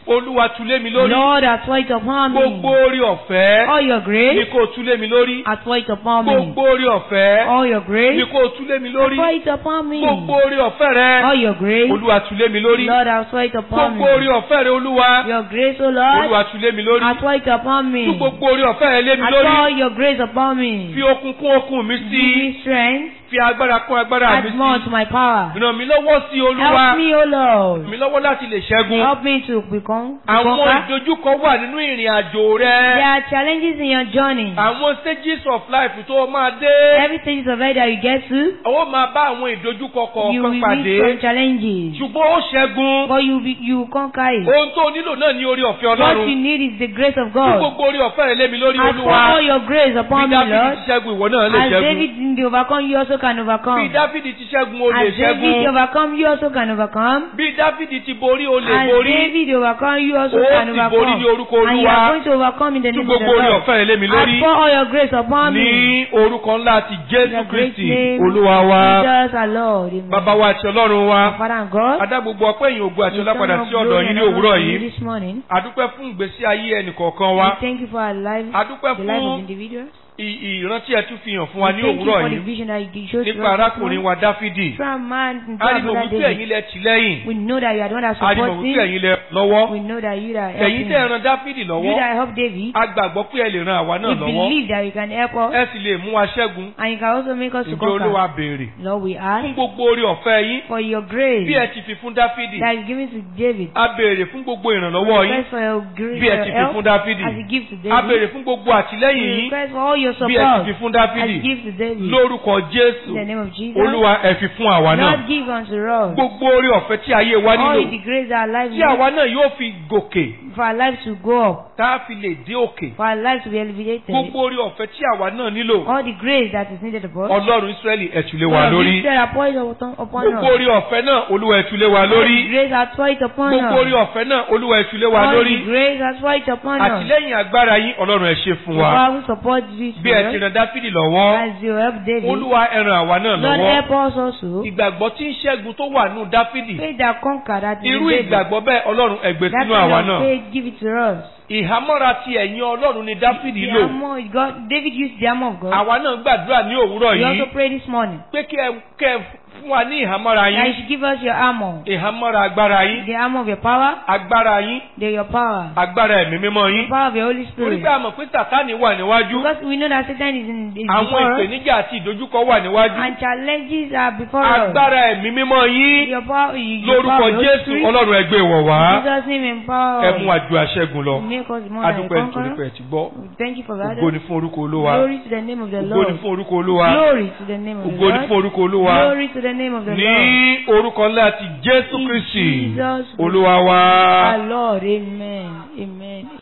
olúwa tulé mi lórí Lord, outpour it upon gbogbo me. orí ọ̀fẹ́ All your ni grace, kò tulé mi lórí outpour it upon me. gbogbo orí ọ̀fẹ́ All your ni grace, kò tulé mi lórí outpour it upon me. gbogbo orí ọ̀fẹ́ rẹ All your grace, olúwa tulé mi lórí Lord, outpour it upon gbogbo orí me. ọ̀fẹ́ rẹ olúwa Your grace, O Lord, olúwa tulé mi lórí outpour it upon me. tú gbogbo orí ọ̀fẹ́ rẹ lé mi lórí Outpour your grace upon me. fi okun kún okun mi Give sí me strength. fi agbára kún agbára mi Add more sí to my power. ràn mí lọ́wọ́ sí olúwa Help me, O ràn Lord. mí lọ́wọ́ láti lè ṣẹ́gun Help me to become. to àwọn conquer. ìdojúkọ wà nínú ìrìn àjò There rẹ are challenges in your journey. àwọn stages of life tó o máa dé Every stage of life that you get to, ó máa bá àwọn ìdojúkọ you kọ̀ọ̀kan will pàdé meet some challenges. ṣùgbọ́n ó ṣẹ́gun But you be, you conquer it. ohun tó o nílò náà ní orí ọ̀fẹ́ What you ọlọ́run need is the grace of tí God. gbogbo orí ọ̀fẹ́ rẹ lé mi lórí I pour all olúwa your grace bí upon me, dáfídì Lord. ti ṣẹ́gun ìwọ náà lè As ṣẹ́gun David did overcome, you also can bí overcome. dáfídì ti ṣẹ́gun o lè As David ṣẹ́gun overcome, you also can overcome. bí dáfídì ti borí o lè As borí David overcome, you also Ó can ti borí ní orúkọ overcome. And you Olúwa. are going to overcome in the tí name of the gbogbo orí Lord. ọ̀fẹ́ rẹ lé mi lórí I pour all your grace upon me. ní orúkọ ńlá ti In jésù the great kristi name olúwa wa Jesus our Lord. Amen. bàbá wa àti ọlọ́run wa Our Father and God. adá gbogbo ọpẹ́ ìyìn ògo àti we ọlá padà turn sí up ọ̀dọ̀ glory yín and ní honor òwúrọ̀ to you yìí This morning. adúpẹ́ fún ìgbésí ayé ẹnìkọ̀ọ̀kan wa We thank you for our life, adúpẹ́ the life of fún individuals. ì- ìrántí ẹ tún fi hàn fún wa We ní thank you òwúrọ̀ for the yìí vision that you showed to us nípa this arákùnrin morning. wa dáfídì Through a man and a through rí mọ̀ our wípé brother ẹ̀yin David. lẹ tì lẹ́yìn We know that you are the one that a rí mọ̀ supports wípé him. ẹ̀yin lẹ lọ́wọ́ We know that you are ẹ̀yin helping tẹ́ ẹ him. ran dáfídì You lọ́wọ́ that help David. a gbàgbọ́ pé ẹ lè ran àwa We náà lọ́wọ́ believe that you can help us. ẹ sì lè mú wa ṣẹ́gun And you can also make us to ǹjẹ́ olúwa conquer. béèrè Lord, we fún ask gbogbo orí ọ̀fẹ́ yín for your bí grace ẹ ti fi fún dáfídì that you give to David. a béèrè fún gbogbo ìrànlọ́wọ́ yín Request for your grace, bí ẹ ti your fi help fún dáfídì as you give to a David. béèrè fún gbogbo àtìlẹ́yìn We yín request for all your bí ẹ ti support fi fún as dáfídì you give to David. lórúkọ jésù In the name of Jesus. olúwa ẹ fi fún àwa náà Lord, give unto us gbogbo orí ọ̀fẹ́ tí ayé wa all nílò the grace that our life tí needs àwa náà yóò fi gòkè for our life to go up, tá a fi lè dé òkè for our life to be elevated. gbogbo orí ọ̀fẹ́ tí àwa náà nílò All the grace that is needed of us. ọlọ́run israẹli ẹ tú lé wa Lord, lórí you said upon upon upon gbogbo us. orí ọ̀fẹ́ náà olúwa ẹ tú lé wa All the lórí grace that pour it upon gbogbo orí us. ọ̀fẹ́ náà olúwa ẹ tú lé wa All lórí the grace that pour it upon us. àtìlẹ́yìn agbára yín ọlọ́run ẹ ṣe fún The wa Bible support this bí ẹ ti for us ràn dáfídì lọ́wọ́ as you help David. olúwa ẹ ràn àwa náà Lord, lọ́wọ́ help us also. ìgbàgbọ́ tí ń ṣẹ́gun tó wà nù dáfídì Faith that conquer that is in irú David. ìgbàgbọ́ bẹ́ẹ̀ ọlọ́run ẹ gbé That sínú àwa kind of náà faith, give it to us. ìhámọ́ra ti ẹ̀yìn ọlọ́run ni dáfídì The lò armor God, David used the armor of God. àwa náà gbàdúrà ní òwúrọ̀ We also yìí pray this morning pé kí ẹ kẹ́ ẹ fún wa ní ìhámọ́ra that you yín should give us your armor. ìhámọ́ra agbára yín The armor of your power, agbára yín the your power. agbára ẹ̀mí mímọ́ yín The power of your Holy torí Spirit. pé a mọ̀ pé sàtánì wà níwájú Because we know that Satan is in is àwọn before us ìpèníjà àti ìdojúkọ wà níwájú and challenges are before us. agbára ẹ̀mí mímọ́ yín Your power, your lórúkọ power of your Holy jésù Spirit. ọlọ́run ẹgbẹ́ wọ̀ wá In Jesus' name empower ẹ us. mú àjò àṣẹgun lọ Make us more than a adúpẹ́ nítorí pé conqueror. ẹ ti gbọ́ We Thank you for that. ògo ni fún orúkọ olúwa Glory to the name of the ògo ni Lord. fún orúkọ olúwa Glory to the name of the ògo ni fún Lord. orúkọ olúwa Glory to the name of the ní Lord. orúkọ ńlá ti jésù In kristi Jesus' olúwa wa. Our Lord, amen. Amen.